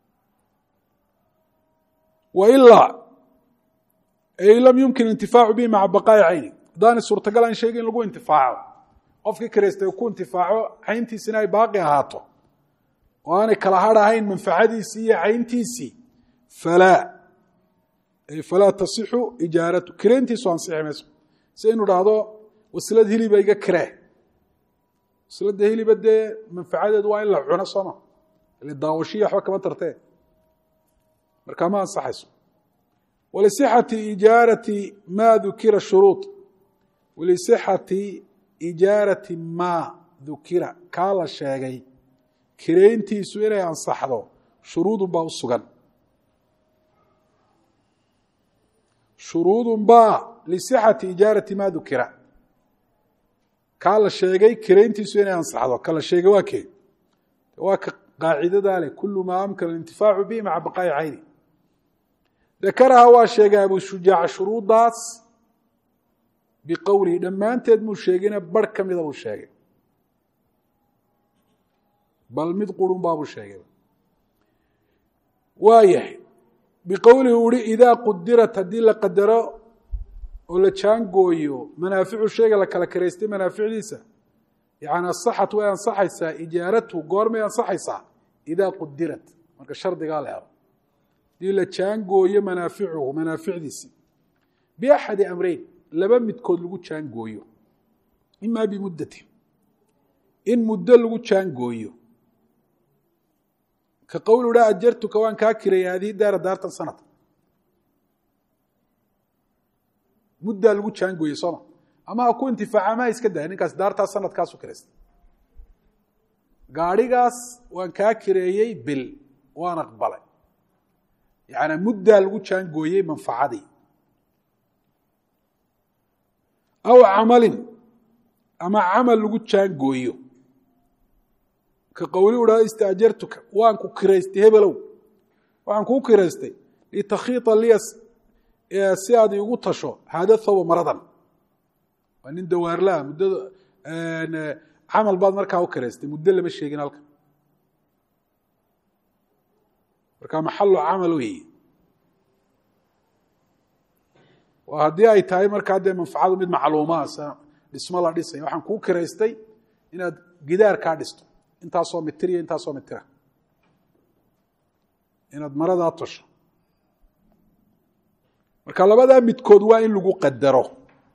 wa ilaa ay lam yumkin intifaacu bihi maca baqaa'i cayni haddaanay suurtagal aan shayga in lagu intifaaco qofkii karaystay ku intifaaco cayntiisina ay baaqi ahaato oo aanay kala hadh ahayn manfacadiisii iyo cayntiisii falaa ay falaa tasixu ijaaratu kirayntiisu ansixi mayso si inu dhahdo waslad hiliba iga kiree wasladda hiliba dee manfacadeedu waa in la cuno sooma ile daawashiya waxba kama tartee markaa ma ansaxayso walisixati ijaarati ma dukira shuruud walisixati ijaarati ma dukira kaa la sheegay kirayntiisu inay ansaxdo shuruudun baa u sugan shuruudun baa lisixati ijaarati ma dukira kaa la sheegay kirayntiisu inay ansaxdo ka la sheegay waa kee waa ka qaacidadaa leh kulu maa amkana alintifaacu bihi maca baqaa'i cayni dakaraha waa sheegay abu shujaac shuruuddaas biqowlihi dhammaanteed muu sheegayna barh ka mida buu sheegay bal mid qurun baabuu sheegay waayahay biqowlihi uhi idaa qudirat haddii la qadaro oo la jaangooyo manaaficu shayga la kala karaystay manaaficdiisa yani asaxat way ansaxaysaa ijaaratu goormay ansaxaysaa idaa qudirat marka shardigaa la helo hadii la jaangooyo manaaficuhu manaaficdiisi biaxadi amreyn laba midkood lagu jaangooyo imaa bimuddatin in muddo lagu jaangooyo ka qowl ha ajartuka waan kaa kiraya haadihi daara daartan sanad muddaa lagu jaangooyey sooma ama ha ku intifaaca ama ha iska daya ninkaas daartaas sanadkaasu kiraysta gaadhigaas waan kaa kireeyey bil waan aqbalay yaani muddaa lagu jaangooyey manfacadii aw camalin ama camal lagu jaangooyo ka qowli u dhaha istaajartuka waan ku kiraystay hebelow waxaan kuu kiraystay litakhiita liya si aad iigu tasho haada thawba maradan waa nin dawaarlaha muddada camal baad markaa u kiraystay muddo lama sheegin halkan markaa maxalu camal weeye waa haddii ay tahay markaa dee manfacadu mid macluumaa dhismo la dhisaya waxaan kuu kiraystay inaad gidaar kaa dhisto intaasoo mitir iyo intaasoo mitira inaad maradaa tosho marka labadaa midkood waa in lagu qadaro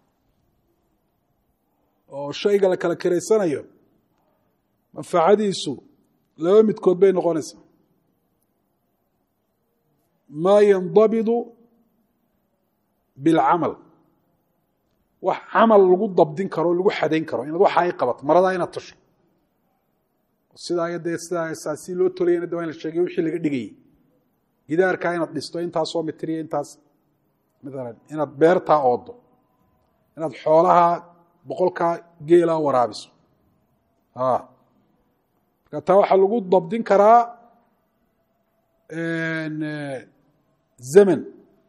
oo shayga la kala kiraysanayo manfacadiisu laba midkood bay noqonaysaa maa yandabidu bilcamal wax camal lagu dabdin karo o lagu xadayn karo inaad waxa ay qabato maradaa inaad tosho sidaa dee sidaa si loo tolayana de waa in la sheegay wixii laga dhigayey gidaarkaa inaad dhisto intaasoo mitiriya intaas maalan inaad beertaa oodo inaad xoolaha boqolkaa geelaa waraabiso marka taa waxaa lagu dabdin karaa zaman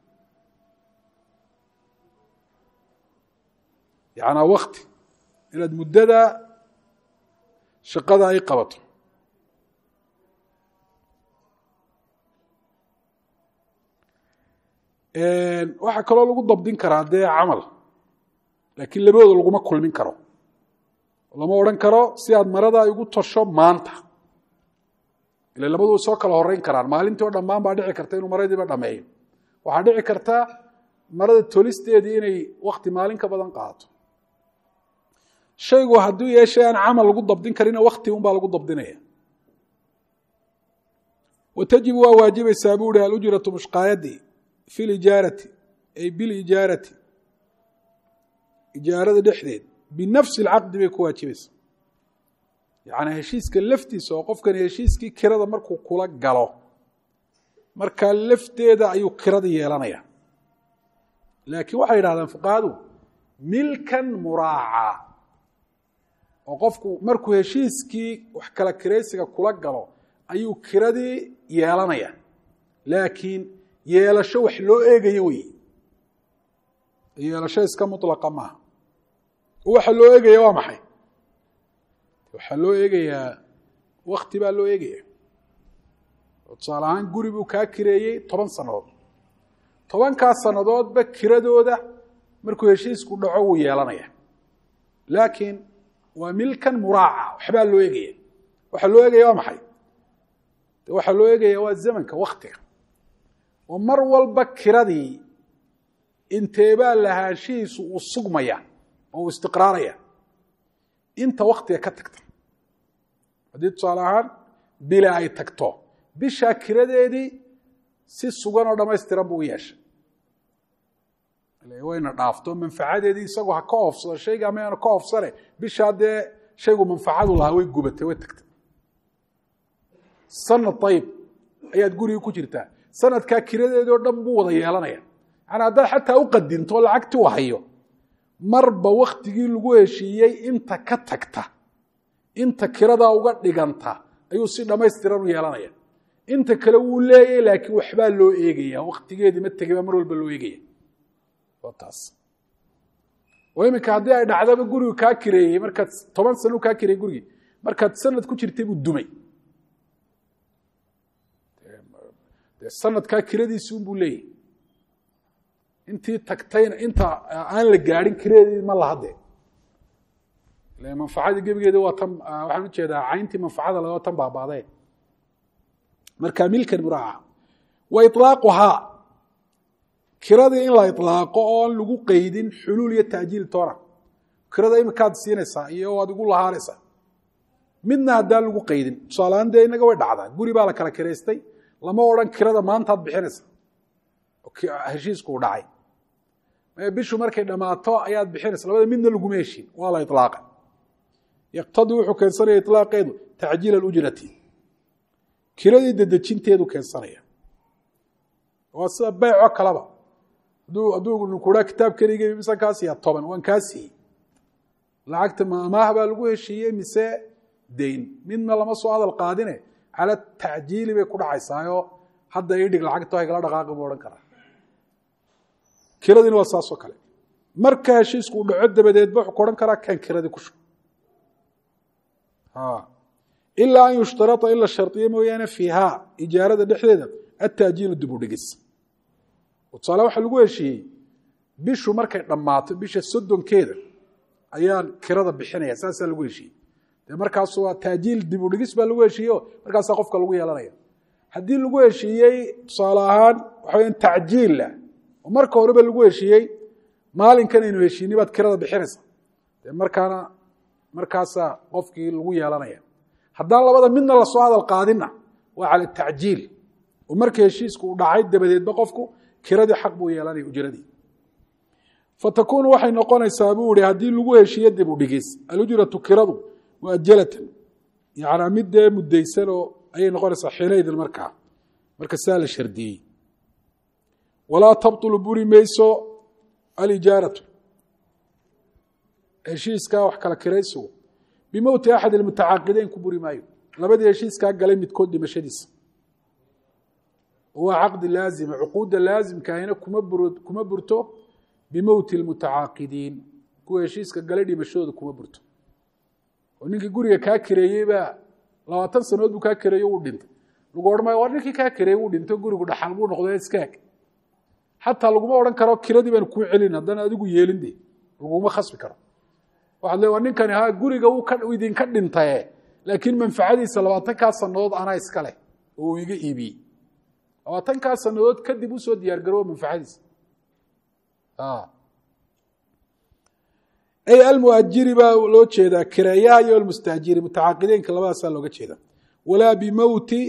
yanaa wakti inaad muddada shaqada ay qabato waxaa kaloo lagu dabdin karaa dee camal laakiin labadooda laguma kulmin karo lama odhan karo si aad marada igu tosho maanta ila labaduu soo kala horeyn karaan maalintii oo dhammaan baa dhici karta inuu maradiiba dhameeyo waxaa dhici karta marada tolisteedii inay wakti maalin ka badan qaato shaygu hadduu yeeshay aan camal lagu dabdin karina wakti un baa lagu dabdinaya wa tajibu waa waajibaysaa buu hi alujratu mushqaayadii fi lijaarati ay bilijaarati ijaarada dhexdeed binafsi alcaqdi bay ku waajibaysaa yacnii heshiiska laftiisa oo qofkani heshiiskii kirada markuu kula galo markaa lafteeda ayuu kirada yeelanaya laakiin waxay yidhahdeen fuqahadu milkan muraacaa oo qofku markuu heshiiskii wax kala kiraysiga kula galo ayuu kiradii yeelanaya laakiin yeelasho wax loo eegayo wey yeelasho iska mutlaqa maaha waxa loo eegaya waa maxay waxaa loo eegayaa wakti baa loo eegaya oo tusaale ahaan guri buu kaa kireeyey toban sannadood tobankaas sannadoodba kiradooda markuu heshiisku dhaco wuu yeelanaya laakiin waa milkan muraaca waxbaa loo eegaya waxaa loo eegaya waa maxay waxaa loo eegaya waa zamanka waktiga oo mar walba kiradii inteebaa lahaanshihiisu uu sugmaya oo uu istiqraaraya inta waktiga ka tagta haddii tusaale ahaan bila ay tagto bishaa kiradeedii si sugan oo dhamaystiran buu u yeeshay wayna dhaafto manfacadeedii isagoo ha ka oofsado shayga amayaanu ka oofsane bishaa dee shaygu manfacadu lahaa way gubatay way tagtay sanad ayib ayaad gurigi ku jirtaa sanadkaa kiradeedii oo dhan buu wada yeelanaya yani haddaad xataa u qadinto lacagti u hayo marba waktigii lagu heshiiyey inta ka tagta inta kiradaa uga dhiganta ayuu si dhammaystiran u yeelanaya inta kale wuu leeyay laakiin waxbaa loo eegaya waktigeedii ma tegay baa mar walba loo eegaya taas oo iminka haddii ay dhacdaba gurigu kaa kireeyey markaad toban sano kaa kireeyey gurigii markaad sanad ku jirtay buu dumay dee sanadkaa kiradiisi unbuu leeyahy intii tagtayna inta aan la gaadhin kiradeedii ma lahadee manfacadii gebigeedi waa tan waxaan ujeedaa cayntii manfacada le waa tan baabaadee marka milkan muraaca wa iطlaaquhaa kiradii in la iطlaaqo oon lagu qeydin xuluul iyo ta'jiil toona kirada imikaad siinaysaa iyo waad igu lahaanaysaa midna haddaan lagu qeydin tusaaleaan dee inaga way dhacdaa guri baa la kala kiraystay lama odhan kirada maantaad bixinaysa heshiisku u dhacay bishu markay dhammaato ayaad bixinaysa labada midna laguma heshin waa la iطlaaqa yaqtadii wuxuu keensanaya iطlaaqeedu tacjiil alujrati kiradii dedejinteedu keensanaya waa sida beyco kaleba hadduu kuhaa kitaabkaniga mise kaa siiya toban waan kaa siiyey lacagta ma amaah baa lagu heshiiyey mise dayn midna lama soo hadal qaadine cala tacjiili bay ku dhacaysaayo hadda idhig lacagta haygala dhaqaaqi buu odhan karaa kiradiina waa saasoo kale marka heshiisku u dhaco dabadeedba wuxuu ku odhan karaa kan kiradii ku shub ilaa an yushtarata in la shardiyo mooyaane fiihaa ijaarada dhexdeeda ataajiilu dib u dhigis tusaale waxaa lagu heshiiyey bishu markay dhammaato bisha soddonkeeda ayaan kirada bixinaya saasaa lagu heshiiyey dee markaas waa taajiil dib u dhigis baa lagu heshiiye o markaasaa qofka lagu yeelanaya haddii lagu heshiiyey tusaale ahaan waxa weyaan tacjiilla oo marka horeba lagu heshiiyey maalinkan aynu heshiini baad kirada bixinaysa dee markaana markaasaa qofkii lagu yeelanaya haddaan labada midna lasoo hadal qaadinna waa cala tacjiil oo marka heshiisku uu dhacay dabadeedba qofku kiradii xaq buu yeelanaya ujradii fatakuunu waxay noqonaysaa buu ihi haddii lagu heshiiyo dib u dhigis alujratu kiradu muajalatan yanaa mid dee mudaysan oo ayay noqonaysaa xiinaydin markaa marka sidaa la shardiyey walaa tabطulu buri mayso alijaaratu heshiiskaa wax kala kiraysigu bimowti axad ilmutacaaqideyn ku buri maayo labadii heshiiskaa galay midkood dhimashadiisa waa caqdi laazima cuquudda laazimkaahina kuma bur kuma burto bimowti lmutacaaqidiin kuwa heshiiska galay dhimashadooda kuma burto oo ninkii guriga kaa kireeyey baa labaatan sanood buu kaa kireeye wuu dhintay lagu odhan maayo waa ninkii kaa kireeyey wuu dhinto gurigu dhaxal buu noqday iskaag xataa laguma odhan karo kiradii baan kuu celin haddana adigu yeelin de laguma khasbi karo waxaad le waa ninkani ha guriga uu idinka dhintaye laakiin manfacadiisa labaatankaa sanadood anaa iska leh oo uu iga iibiyey labaatankaa sanadood kadib usoo diyaar garowa manfacadiisa ay almuajiri baa loo jeedaa kireeyaha iyo almustaajiri mutacaaqideynka labadaasaa looga jeeda walaa bimowti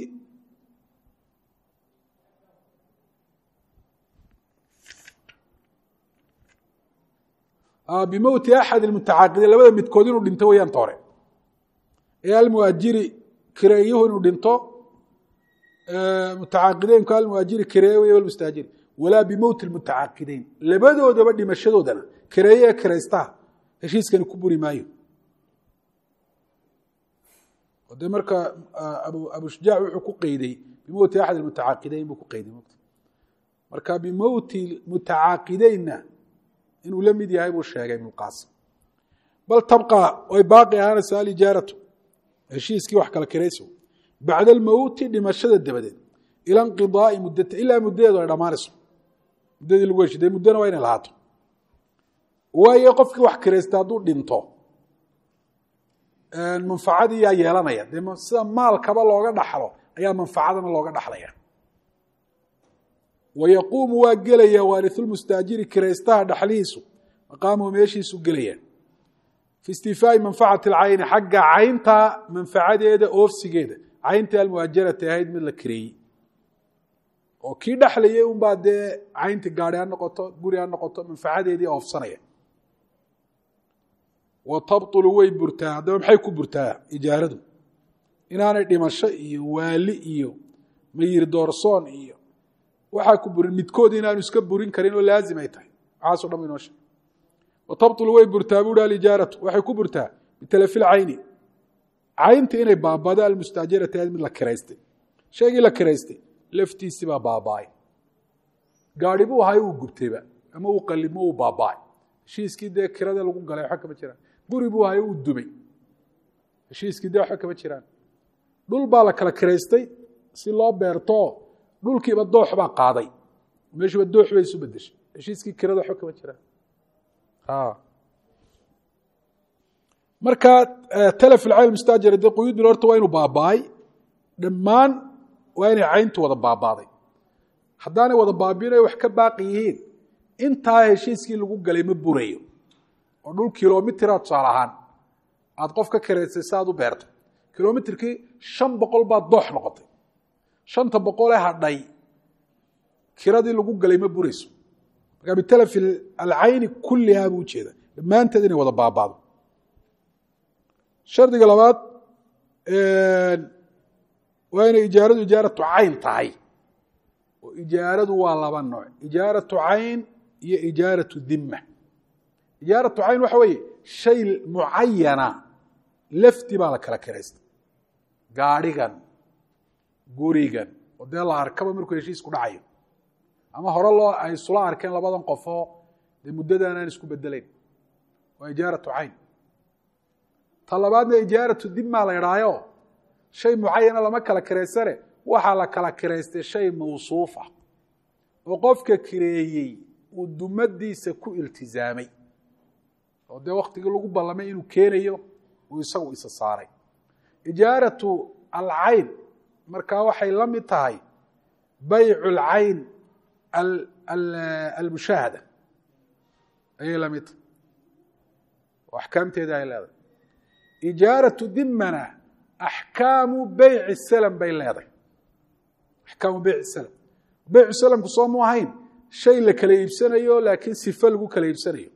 bimowti axad ilmutacaaqidiin labada midkood inuu dhinto weyaan toore ee almuajiri kireeyuhu inuu dhinto mutacaaqideynku almuajiri kireeye wey almustaajiri walaa bimowti lmutacaaqideyn labadoodaba dhimashadoodana kireeye kiraystaha heshiiskani ku buri maayo de marka abu shujaac wuxuu ku qeyday bimowti axad ilmutacaaqideyn buu ku qeyday marka bimowti mutacaaqideynna inuu la mid yahay buu sheegay ibnu qaasim bal tabqa way baaqi ahaanaysa alijaaratu heshiiskii wax kala kirayso bacda almowti dhimashada dabadeed ila inqidaai muddata ilaa muddadeedu ay dhammaanayso muddadii lagu heshiy dee muddona waa inay lahaato waayo qofkii wax kiraysta hadduu dhinto manfacadii yaa yeelanaya dee sida maalkaba looga dhaxlo ayaa manfacadana looga dhaxlaya wayaquumu waa gelaya waarisulmustaajiri kiraystaha dhaxlihiisu maqaamuhu meeshiisu gelaya fi istifaai manfacati alcayni xagga caynta manfacadeeda oofsigeeda caynta almuhaajarati ahayd mid la kireeyey oo kii dhexlayay unbaa dee caynta gaari ha noqoto guri ha noqoto manfacadeedii oofsanaya wa tabطulu way burtaa haddaba maxay ku burtaa ijaaradu inaanay dhimasho iyo waali iyo mayir doorsoon iyo waxaa ku burin midkood inaanu iska burin karin oo laazim ay tahay waxaaso dhan inoo sheeg wa tabطulu way burtaa buuhi alijaaratu waxay ku burtaa bitalafi lcayni caynta inay baabado almustaajarati ahayd mid la kiraystay shaygii la kiraystay laftiisii baa baaba'ay gaari buu ahay uu gubtayba ama uu qalimo uu baaba'ay heshiiskii dee kirada lagu galay waxa kama jiraan guri buu ahay uu dumay heshiiskii dee waxa kama jiraan dhul baa la kala kiraystay si loo beerto dhulkiiba doox baa qaaday meeshuuba doox bay isu bedeshay heshiiskii kirada waxa kama jiraan marka talaf ilcayl mustaajara dee quyuudul horta waa inuu baaba'ay dhammaan waa inay cayntu wada baabaaday haddaanay wada baabinay wax ka baaqi yihiin intaa heshiiskii lagu galay ma burayo oo dhul kilomitira tusaale ahaan aada qof ka karaysay si aad u beerto kilomitirkii shan boqol baa doox noqotay shanta boqolee hadhay kiradii lagu galay ma burayso markaa bitalafi alcayni kullihaa buu ujeeda dhammaanteed inay wada baabaado shardiga labaad waa inay ijaaradu ijaaratu cayn tahay oo ijaaradu waa laba nooc ijaaratu cayn iyo ijaaratu dima ijaaratu cayn waxa weeye shay mucayana lafti baa la kala kiraystay gaadhigan gurigan oo dee la arkaba markuu heshiisku dhacayo ama hore loo ay isula arkeen labadan qofoo dee muddadan aan isku bedelayn waa ijaaratu cayn ta labaadna ijaaratu dima la idhaayo shay mucayana lama kala kiraysane waxaa la kala kiraystay shay mawsuufa oo qofka kireeyey uu dumadiisa ku iltizaamay oo dee waktigii lagu ballamay inuu keenayo uu isagu isa saaray ijaaratu alcayn markaa waxay la mid tahay baycu alcayn almushaahada ayay la mid tahay oo axkaamteeda ay leedahay ijaaratu dimana axkaamu beyci slm bay leedahay axkaamu beyci slm beycu slmku soo mu ahayn shay la kala iibsanayo laakiin sife lagu kala iibsanayo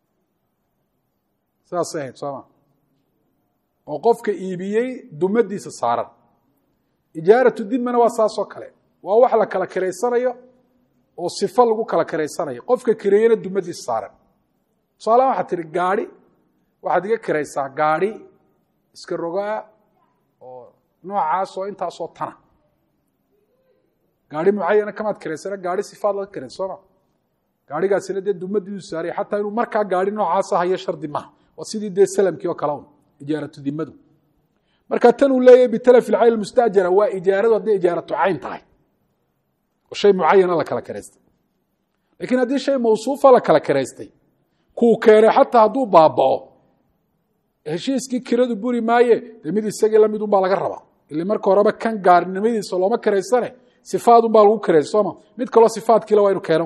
saasay ahayd sooma oo qofka iibiyey dumadiisa saaran ijaaratu dimana waa saasoo kale waa wax la kala kiraysanayo oo sifo lagu kala kiraysanayo qofka kireeyena dumadiisa saaran tusaalaha waxaad tihi gaadhi waxaad iga kiraysaa gaadhi iska rogaa oo noocaasoo intaasoo tana gaari mucayana kamaad kiraysana gaari sifaad laga kirays sooma gaarigaasina dee dumadiisu saaraya xataa inuu markaa gaari noocaasa hayo shardi maha waa sidii dee salamkii oo kale un ijaaratu dimadu marka tan uu leeyahy bitalafi lcayn mustaajara waa ijaaradu hadday ijaaratu cayn tahay oo shay mucayana la kala kiraystay lakiin haddii shay mawsuufa la kala kiraystay kuu keenay xataa hadduu baaba'o heshiiskii kiradu buri maaye dee mid isagii lamid un baa laga rabaa ile marka horeba kan gaarinimadiisa looma kiraysane sifaadun baa lagu kiraysa sooma mid kaloo sifaadkiila waa inu keena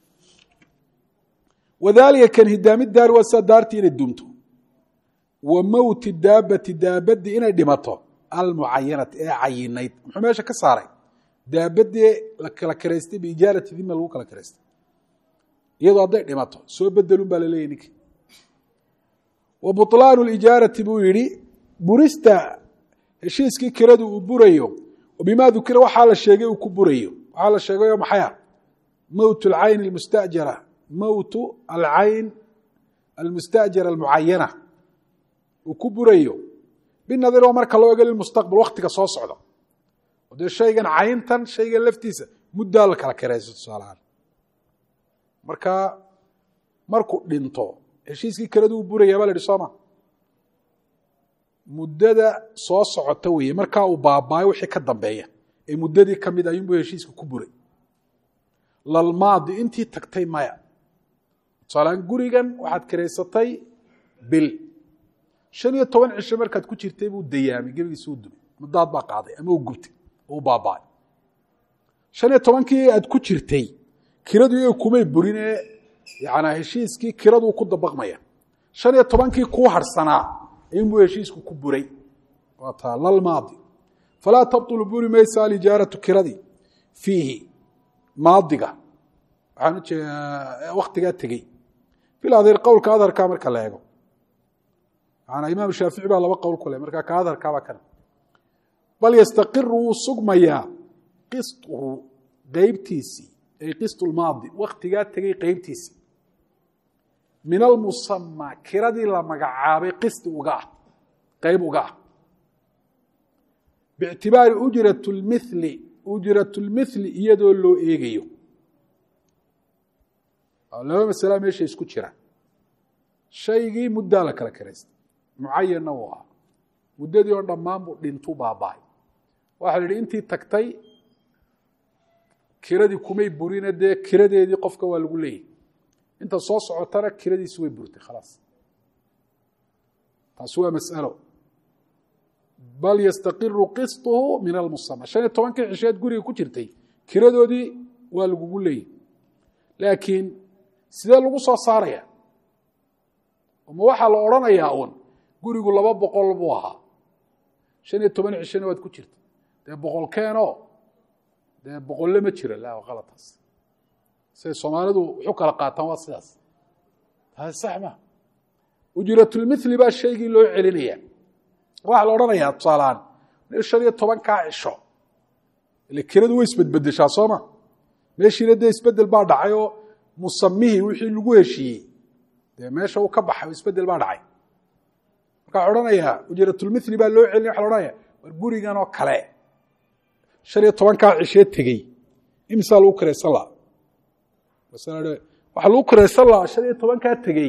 wadalika kan hidaami daari waa sida daartii inay dumto wa mowti daabati daabadii inay dhimato almucayanati ee cayinayd muxuu meesha ka saaray daabadii la kala kiraystay biijaarati dima lagu kala kiraystay iyadoo hadday dhimato soo bedelun baa laleeyahy ninki wa buطlaanu lijaarati buu yihi burista heshiiskii kiradu uu burayo bima dukira waxaa la sheegay uu ku burayo waxaa la sheegayo maxaya mowt alcayn almustajara mowtu alcayn almustajara almucayana uu ku burayo binadar waa marka loo ego lilmustaqbal waktiga soo socda oo dee shaygan cayntan shaygan laftiisa muddaa la kala kirayso tusaalahaan marka markuu dhinto heshiiskii kiradu uu burayaa baa la ihi sooma muddada soo socota weeye markaa uu baabaayo wixii ka dambeeya ee muddadii ka mid ayuunbuu heshiiska ku buray lalmaadi intii tagtay maya tusaalaan gurigan waxaad kiraysatay bil shan iyo toban cisho markaad ku jirtay buu dayaamay gebigiisa u dumay muddaad baa qaaday ama uu gubtay oo u baaba'ay shan iyo tobankii aad ku jirtay kiradu iyaga kumay burin ee yanaa heshiiskii kiraduu ku dabaqmaya shan iyo tobankii kuu harsanaa inbuu heshiisku ku buray waa taa lalmaadi falaa tabطulu buri maysa alijaaratu kiradii fiihi maadiga waxaan ujeedaa waktigaa tegey fil adhir qowlka adharkaa marka la eego maanaa imaam shaafici baa laba qowl ku leh markaa ka adharkaabaa kana bal yastaqiru wuu sugmayaa qistuhu qeybtiisii ay qist lmaadi waktigaa tegey qeybtiisii min almusama kiradii la magacaabay qisti uga ah qeyb uga ah biictibaari ujrat lmili ujrat lmithli iyadoo loo eegayo laba masala meesha isku jira shaygii muddaa la kala karaystay mucayanna uu ahaa muddadii oo dhammaan buu dhintuu baaba'ay waxa la yihi intii tagtay kiradii kumay burine dee kiradeedii qofka waa lagu leeyahy inta soo socotana kiradiisi way burtay khalaas taasi waa masalo bal yastaqiru qistuhu min almusama shan iyo tobankii cisheed guriga ku jirtay kiradoodii waa lagugu leeyahy laakiin sidee lagu soo saaraya ma waxaa la odrhanayaa uun gurigu laba boqol buu ahaa shan iyo toban cishena waad ku jirta dee boqol keenoo dee boqolle ma jira la qalataas siday soomaalidu wuxu kala qaataan waa sidaas taasi sax ma ujratulmithli baa shaygii loo celinaya waxaa la odhanayaa tusaalahaan shan iyo tobankaa cisho ile kiradu way isbedbedeshaa sooma meeshiina dee isbedel baa dhacay oo musamihii wixii lagu heshiiyey dee meesha uu ka baxay isbedel baa dhacay marka waxa odhanayaa ujratulmithli baa loo celinaya waxa la odhanaya war gurigan oo kale shan iyo tobankaa cishee tegey imisaa lagu kiraysan laha waxaa lagu kiraysan lahaa shan iyo tobankaa tegey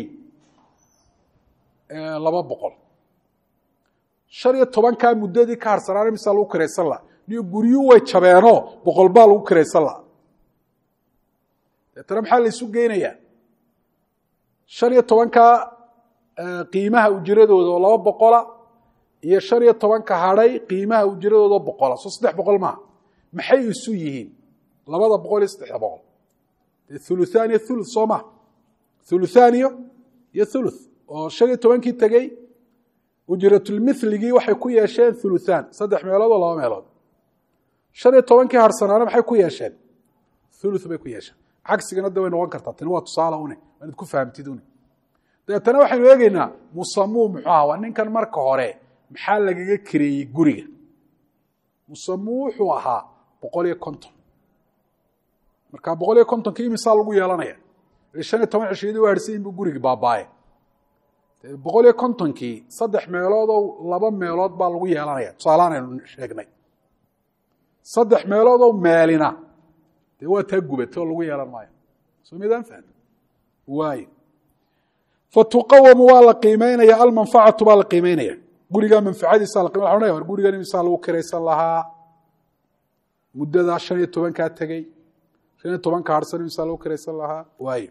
laba boqol shan iyo tobankaa muddadii ka harsanaana imisaa lagu kiraysan laha niyo guryuu way jabeenoo boqol baa lagu kiraysan laha deetana maxaa la isu geynayaa shan iyo tobankaa qiimaha ujiradooda oo laba boqola iyo shan iyo tobanka hadhay qiimaha ujiradooda boqola soo saddex boqol maaha maxay isu yihiin labada boqol iyo saddexda boqol dee thuluthaaniyo thuluth soo maha thuluthaaniyo iyo thuluth oo shan iyo tobankii tegey ujratulmithligii waxay ku yeesheen thuluthaan saddex meelood oo laba meelood shan iyo tobankii harsanaana maxay ku yeesheen thuluth bay ku yeesheen cagsigana da way noqon kartaa tani waa tusaale une waa inaad ku fahamtid une dabeetana waxaynu eegeynaa musamuu muxuu aha waa ninkan marka hore maxaa lagaga kareeyey guriga musamuu wuxuu ahaa boqol iyo konton marka boqol iyo kontonki imisaa lagu yeelanaya shan iyo toban cishiyadii u harsayin buu gurigi baabaaye boqol iyo kontonkii saddex meeloodoo laba meelood baa lagu yeelanaya tusaalahaan aynu sheegnay saddex meeloodoo meelina dee waa taa gubatay oo lagu yeelan maayo soo midaan fahmi waayo fatuqawamu waa la qiimeynaya almanfacatu baa la qiimeynaya gurigaa manfacadiisa la qimey wa war gurigan imisaa lagu kiraysan lahaa muddadaa shan iyo tobankaa tegey shan iyo tobanka harsan imisaa lagu kiraysan lahaa waayo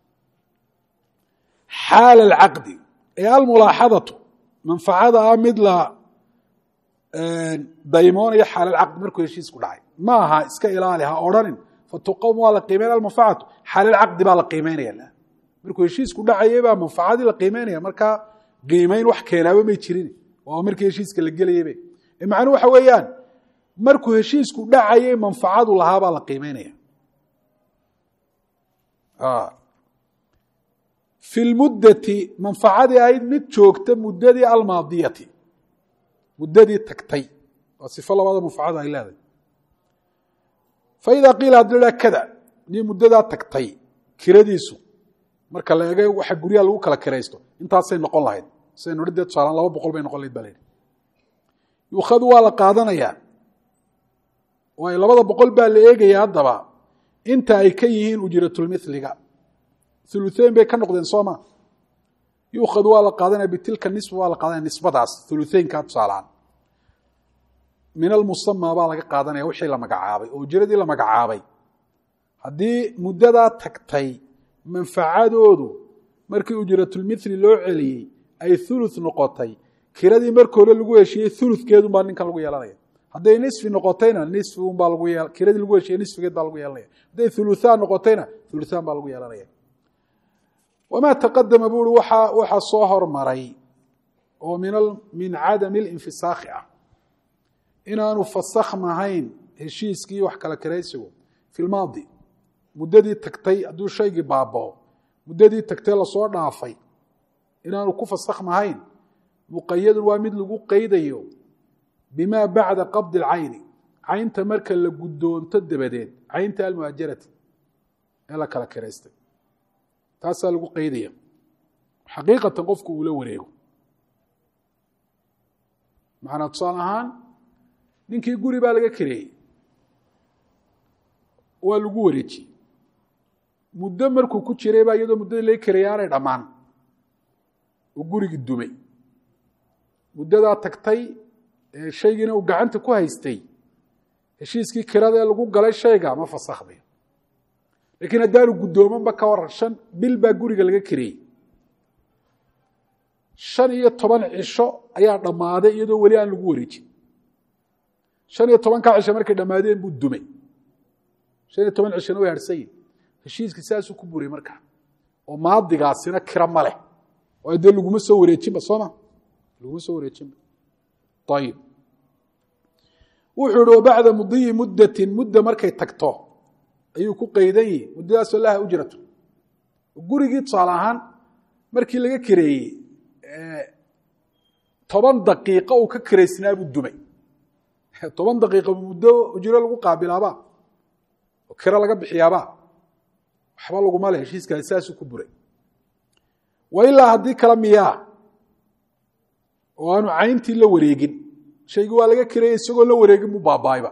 xaal alcaqdi ee almulaaxadatu manfacada ah mid la daymoonayo xaal alcaqdi markuu heshiisku dhacay ma aha iska ilaali ha odhanin fatuqawm waa la qiimeynaya almanfacatu xaal alcaqdi baa la qiimeynaya markuu heshiisku dhacayay baa manfacadii la qiimeynaya markaa qiimeyn wax keenaaba may jirin waa markii heshiiska la gelayaybe macnuu waxa weeyaan markuu heshiisku dhacayay manfacadu lahaa baa la qiimeynaya fi lmuddati manfacadii ahayd mid joogta muddadii almaadiyati muddadii tagtay waa sifo labada manfacada ay leedahay faida qiila hadii la kada nii muddadaa tagtay kiradiisu marka la eega waxa guryaha lagu kala kiraysto intaasay noqon lahayd siday nodhi dee tusaalaan laba boqol bay noqon lahayd ba la yidhi yuukhadu waa la qaadanayaa waayo labada boqol baa la eegaya haddaba inta ay ka yihiin ujratulmithliga ulueyn bay ka noqdeen sooma yuukhad waa la qaadanaya bitilka nisba waa la qaadanaya nisbadaas ulueynkaa tusaalahaan min almusama baa laga qaadanaya wixii la magacaabay oo ujiradii la magacaabay haddii muddadaa tagtay manfacadoodu markii ujratulmithli loo celiyey ay ulu noqotay kiradii marka hore lagu heshiiyey ulukeedunbaa ninkan lagu yeelanaya hadday nisfi noqotayna nisfiunbaa lagu ye kiradii lagu heshiiyey nisfigeed baa lagu yeelanaya hadday uluhaan noqotayna uluhaan baa lagu yeelanaya wamaa taqadama bui waxa waxaa soo hormaray oo min cadami linfisaakhi ah inaanu fasakhmahayn heshiiskii wax kala karaysigu fi lmaadi muddadii tagtay hadduu shaygii baabao muddadii tagtay lasoo dhaafay inaanu ku fasakhmahayn muqayadun waa mid lagu qeydayo bimaa bacda qabdi alcayni caynta marka la guddoonto dabadeed caynta almuajarati ee la kala karaystay taasaa lagu qeydaya xaqiiqatan qofku uula wareego macnaa tusaale ahaan ninkii guri baa laga kareeyey waa lagu wareejiyey muddo markuu ku jiray baa iyadoo muddadii laga kareeyay aanay dhammaan oo gurigii dumay muddadaa tagtay ee shaygiina uu gacanta ku haystay heshiiskii kirada ee lagu galay shayga ma fasakhdayo lakiin haddaanu guddoomanba ka waran shan bil baa guriga laga kareeyey shan iyo toban cisho ayaa dhammaaday iyadoo weli aan lagu wareejin shan iyo tobankaa cisho markay dhammaadeen buu dumay shan iyo toban cishona way harhsanyihin heshiiskii saasuu ku buriyey markaa oo maadigaasina kira ma leh waayo dee laguma soo wareejinba sooma laguma soo wareejinba ayib wuxuu ihi wabacda mudiyi muddatin mudda markay tagto ayuu ku qaydan yihi muddadaasoo laha ujratu gurigii tusaale ahaan markii laga kareeyey toban daqiiqo uu ka karaysnaa buu dumay toban daqiiqa muddo ujro lagu qaabilaaba oo kiro laga bixiyaaba waxba laguma le heshiiskaasi saasuu ku buray wa ilaa haddii kale miyaa oo aanu cayntii la wareegin shaygii waa laga kareeyey isagoo la wareegin buu baaba'ayba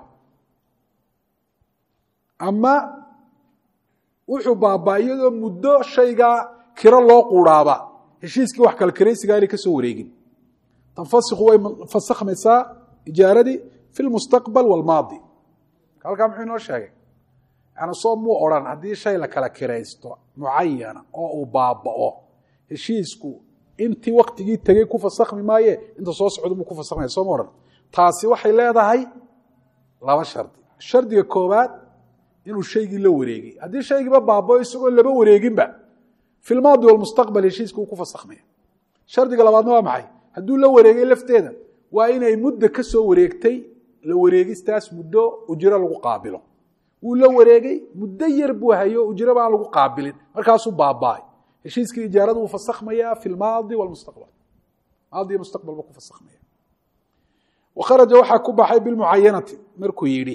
ama wuxuu baabaa iyadoo muddo shaygaa kiro loo quuraaba heshiiskii wax kala karaysigaa inay ka soo wareegin tanfasikhu way fasakhmaysaa ijaaradii fi lmustaqbal walmaadi halkaa muxuu inoo sheegay yani soo muu odhan haddii shay la kala kiraysto mucayana oo uu baaba'o heshiisku intii waktigii tegey ku fasakhmi maaye inta soo socda buu ku fasakhmaya soo ma odhan taasi waxay leedahay laba shardi shardiga koobaad inuu shaygii la wareegay haddii shaygiiba baabao isagoo laba wareeginba fi lmaadi walmustaqbal heshiiska uu ku fasakhmaya shardiga labaadna waa maxay hadduu la wareegay lafteeda waa inay muddo ka soo wareegtay la wareegistaas muddo ujro lagu qaabilo wuu la wareegay muddo yar buu hayo ujro baan lagu qaabilin markaasuu baaba'ay heshiiskii ijaarada wuu fasakhmaya fi lmaadi walmustaqbal maadi mustaqbal buu ku fasakhmaya wakharaja waxaa ku baxay bilmucayanati markuu yidhi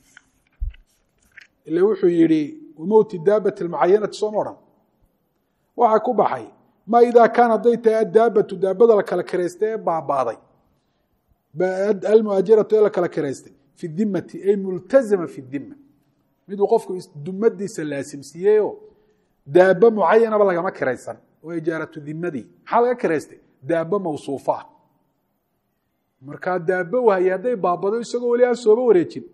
ile wuxuu yidhi wamowti daabati almucayanati sooma odhan waxaa ku baxay ma idaa kaan hadday tahay addaabatu daabada la kala karaystay ee baabaaday almuajaratu ee la kala karaystay fi dimati ay multazama fi dima miduu qofku dumadiisa laasimsiiyeyoo daaba mucayanaba lagama kiraysan oo ijaaratu dimadii maxaa laga kiraystay daaba mawsuufo ah markaa daaba wahaya hadday baabado isagoo weli aan sooba wareejin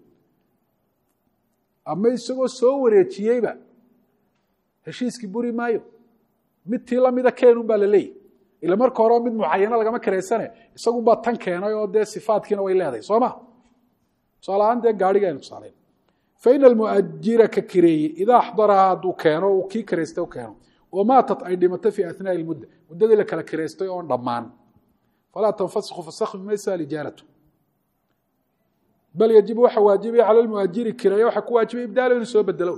ama isagoo soo wareejiyeyba heshiiskii buri maayo mid tii lamida keenun baa la leeyahy ila marka horeo mid mucayano lagama kiraysane isagunbaa tan keenay oo dee sifaadkiina way leedahay soo ma tusaalahaan dee gaariga aynu tusaalayn faina almuajira ka kireeyey idaa axdaraha hadduu keeno uu kii kiraystay u keeno oo maatat ay dhimato fii athnaaءi اlmudda muddadii la kala kiraystay oon dhammaan falaa tanfasikhu fasakhmi maysa alijaaratu bal yajibu waxa waajibaya cala lmuajiri kireeya waxa ku waajibaya ibdaalo inuu soo bedelo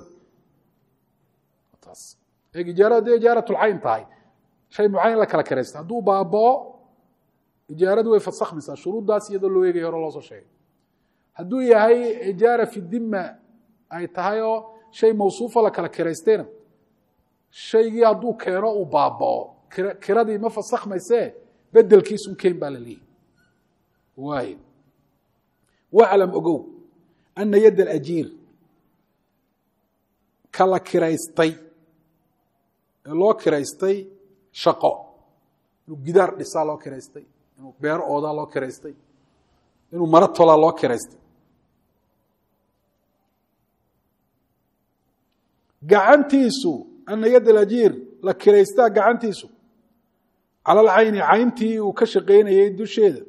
taas eeg ijaarada hadday ijaaratulcayn tahay shay mucayan la kala kiraystay hadduu baabao ijaaradu way fasakhmaysaa shuruuddaas iyadoo loo eegaya hore loo soo sheegay hadduu yahay ijaara fi dima ay tahay oo shay mawsuufa la kala kiraystayna shaygii hadduu keeno uu baabao kiradii ma fasakhmaysee bedelkiisun keen baa la leeyahy waay waclam ogow ana yadda alajiir ka la kiraystay ee loo kiraystay shaqo inuu gidaar dhisaa loo kiraystay inuu beero oodaa loo kiraystay inuu maro tolaa loo kiraystay gacantiisu ana yad alajiir la kiraystaa gacantiisu cala alcayni cayntii uu ka shaqaynayay dusheeda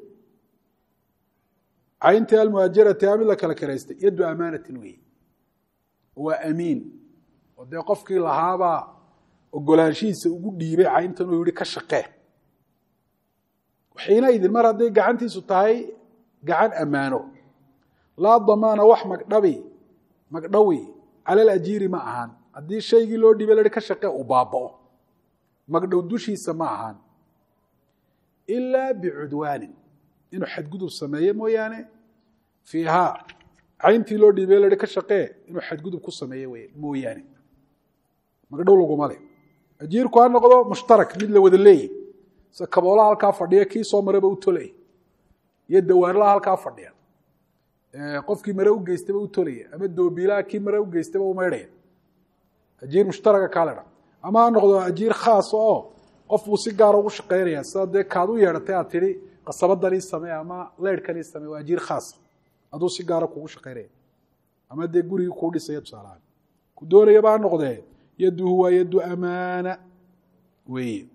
cayntii almuhaajarati a mid la kala kiraystay yaddu amaanatin weeye waa amiin oo dee qofkii lahaabaa ogolaanshihiisa ugu dhiibay cayntan uu yihi ka shaqee xiinaidin mar hadday gacantiisu tahay gacan ammaano laa damaana wax magdhabi magdhawi cala alajiiri ma ahaan haddii shaygii loo dhiibay lahi ka shaqee uu baaba'o magdhow dushiisa ma ahaan ilaa bicudwaanin inuu xadgudub sameeye mooyaane fiihaa cayntii loo dhiibay lahi ka shaqee inuu xadgudub ku sameeye wey mooyaane magdhow laguma le ajiirku ha noqdo mushtarak mid la wada leeyahy se kaboolaha halkaa fadhiya kii soo maraba u tolaya iyo dawaarlaha halkaa fadhiya qofkii mare u geystaba u tolaya ama doobiilaha kii mare u geystaba u maydhaya ajiir mushtaraga kaaledha ama ha noqdo ajiir khaasa oo qof buu si gaara ugu shaqaynaya sida dee kaad u yeedhatay aad tidhi qasabadan ii samee ama leyrhkan ii samee waa ajiir khaasa aduu si gaara kugu shaqaynaya ama dee gurigii kuu dhisaya tusaalahaan ku doonayaba ha noqdee yaduhu waa yaddu amaana weeye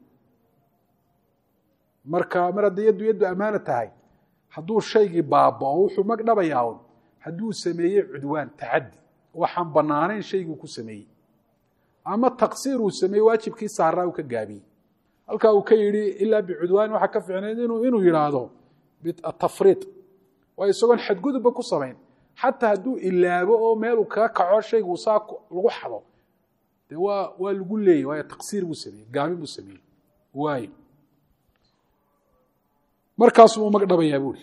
marka mar haddii yaddu yaddu amaana tahay hadduu shaygii baabao wuxuu magdhabayaa un hadduu sameeyey cudwaan tacaddi waxaan banaanayn shayguu ku sameeyey ama taqsiir uu sameeyey waajibkii saaraa uu ka gaabiyey halkaa uu ka yidhi ilaa bicudwaan waxaa ka ficnayd inuu yidhaahdo atafriid waa isagoon xadgudubba ku samayn xataa hadduu ilaabo oo meeluu kaga kaco shaygu saa lagu xado de waa waa lagu leeyay waayo taqsiir buu sameeyey gaabin buu sameeyey waayo markaasuu u magdhabayaa buuri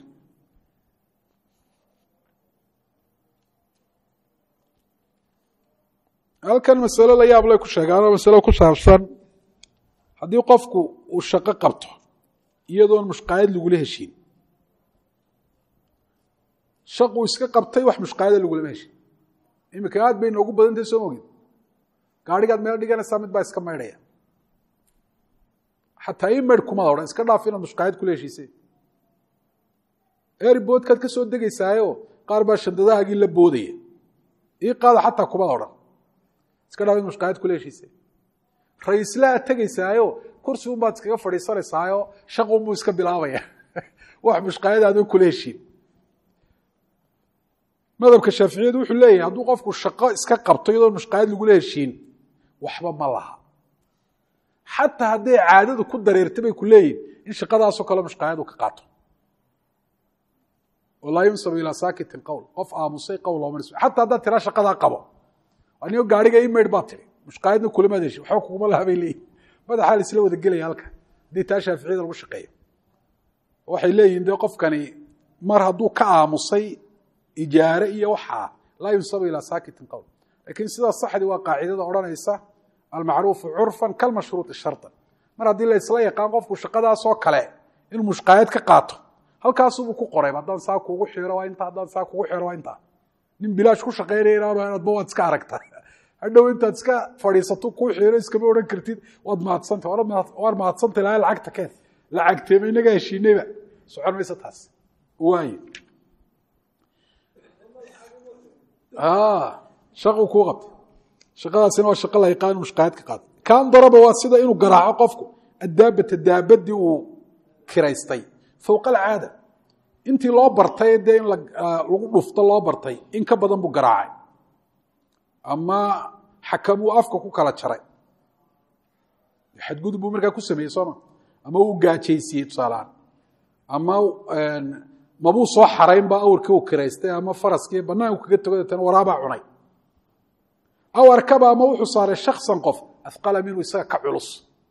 halkan masalo la yaab lay ku sheegaanoo masalo ku saabsan haddii qofku uu shaqo qabto iyadoon mushqaayad lagula heshiin shaquu iska qabtay wax mushqaayada lagulama heshin iminka aad bay noogu badantahay soo mogid gaadhigaad meel dhiganaysaa mid baa iska maydhaya xataa ii maydh kumada odhan iska dhaaf inaad mushqaayad kula heshiisay erboodkaad ka soo degaysaayo qaar baa shandadahaagii la boodaya ii qaada xataa kumada odhan iska dhaaf inaad mushqaayad kula heshiisay ra-iisla aad tegaysaayo kursi unbaad iskaga fadhiisanaysaayo shaqunbuu iska bilaabaya wax mushqaayad aadan kula heshiin madhabka shaaficiyadu wuxuu leeyahay hadduu qofku shaqo iska qabto iyadoon mushqaayad lagula heshiin waxba ma laha xataa hadday caadadu ku dareerta bay ku leeyihin in shaqadaasoo kale mushqaayadu ka qaato oo laa yunsabu ilaa saakitin qowl qof aamusay qowl looma nisbo xataa haddaad tiraa shaqadaa qabo anigo gaariga ii maydh baa tiri mushqaayadna kulamaad heshin waxba kuguma laha bay leeyihin madaxaa la isla wada gelaya halka haddii taa shaaficiyada lagu shaqeeyo waxay leeyihin dee qofkani mar hadduu ka aamusay ijaare iyo waxaa laa yunsabu ilaa saakitin qowl lakiin sidaa saxdi waa qaacidada odhanaysa almacruufu curfan kalmashruuطi sharطan mar haddii la isla yaqaan qofku shaqadaasoo kale inuu mushqaayad ka qaato halkaasubuu ku qoray haddaan saa kugu xiro waa inta haddaan saa kugu xiro waa intaa nin bilaash ku shaqaynaya inaanu adba waad iska aragta hadhow intaad iska fadhiisato kuu xiro iskama odhan kartid waad mahadsanta waan mahadsantay laha lacagta keen lacagteema inagaa heshiinayba socon maysa taas waaye shaqu kuu qabtay shaqadaasina waa shaqo la yaqaan mushqaayad ka qaada kan daraba waa sida inuu garaaco qofku addaabata daabadii uu kiraystay fowqa alcaada intii loo bartay dee in lagu dhufto loo bartay in ka badan buu garaacay ama xakam uu afka ku kala jaray xadgudub buu markaa ku sameeyey sooma ama uu gaajaysiiyey tusaalahaan ama mabuu soo xarayn ba awrkii uu kiraystay ama faraskii banaanku kaga togo deetana waraabaa cunay aw arkaba ama wuxuu saaray shaksan qof afqala minhu isaga ka culus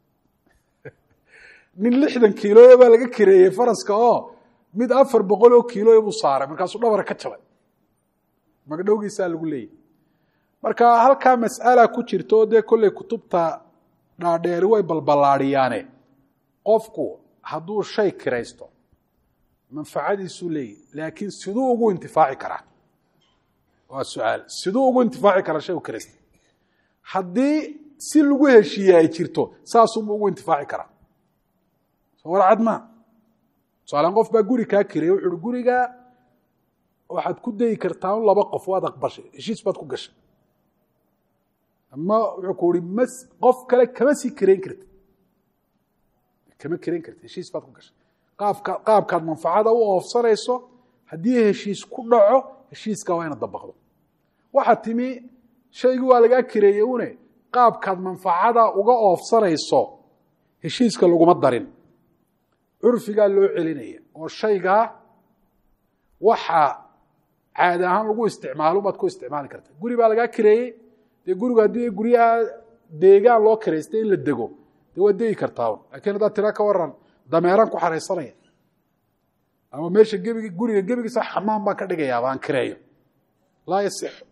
nin lixdan kiiloya baa laga kireeyey faraska oo mid afar boqol oo kiiloya buu saaray markaasuu dhabara ka jabay magdhowgiisaa lagu leeyahy marka halkaa mas'ala ku jirta oo dee kolley kutubta dhaadheeri way balballaadiyaane qofku hadduu shay kiraysto manfacadiisuu leeyahy laakiin siduu ugu intifaaci karaa waa su-aal siduu ugu intifaaci karaa shay u kiraystay haddii si lagu heshiiye ay jirto saasuunba ugu intifaaci karaa soo warcad maa tusaalean qof baa guri kaa kiraya wuxu uhi gurigaa waxaad ku dayi kartaa un laba qof waad aqbashay heshiis baad ku gashay ama wuxuu ku uhi ma qof kale kama sii kirayn karti kama kirayn karti heshiis baad ku gashay qaabka qaabkaad manfacada u oofsanayso haddii heshiis ku dhaco heshiiska waa ina dabaqdo waxaa timi shaygii waa lagaa kireeyey une qaabkaad manfacada uga oofsanayso heshiiska laguma darin curfigaa loo celinaya oo shaygaa waxa caadi ahaan lagu isticmaalo baad ku isticmaali karta guri baa lagaa kireeyey dee gurigu haddii guryaha deegaan loo kireystay in la dego dee waad degi kartaa lakiin haddaad tira ka waran dameeraan ku xaraysanaya ama meesha gebig guriga gebigiisa xamaan baan ka dhigayaaba aan kireeyo laa yasixu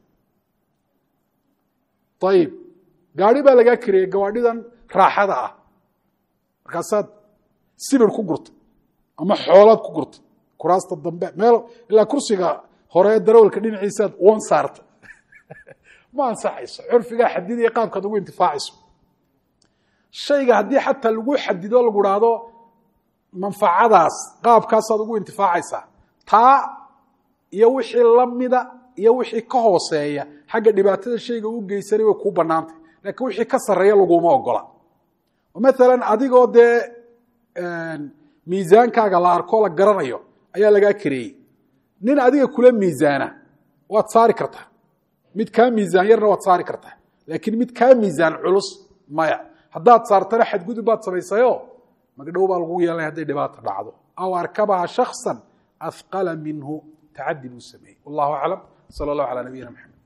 ayib gaari baa lagaa kireeyey gawaadhidan raaxada ah markaasaad sibir ku gurtay ama xoolaad ku gurtay kuraasta dambe meel ilaa kursiga hore ee darawalka dhinaciisaad wan saarta ma ansaxayso curfigaa xadidaya qaabkaad ugu intifaacayso shayga haddii xataa lagu xadido lagu haahdo manfacadaas qaabkaasaad ugu intifaacaysaa taa iyo wixii lamida iyo wixii ka hooseeya xagga dhibaatada shayga u geysanay way kuu banaantay laakiin wixii ka sarreeya laguma ogola oo maalan adigoo dee miisaankaaga la arko la garanayo ayaa lagaa kareeyey nin adiga kula miisaana waad saari kartaa mid kaa miisaan yarna waad saari kartaa laakiin mid kaa miisaan culus maya haddaad saartana xadgudub baad samaysayo magdhow baa lagu yeelanaya hadday dhibaata dhacdo aw arkabaha shaksa ahqala minhu tacadi buu sameeyey wallahu aclam sala allahu calaa nabiyina maxamed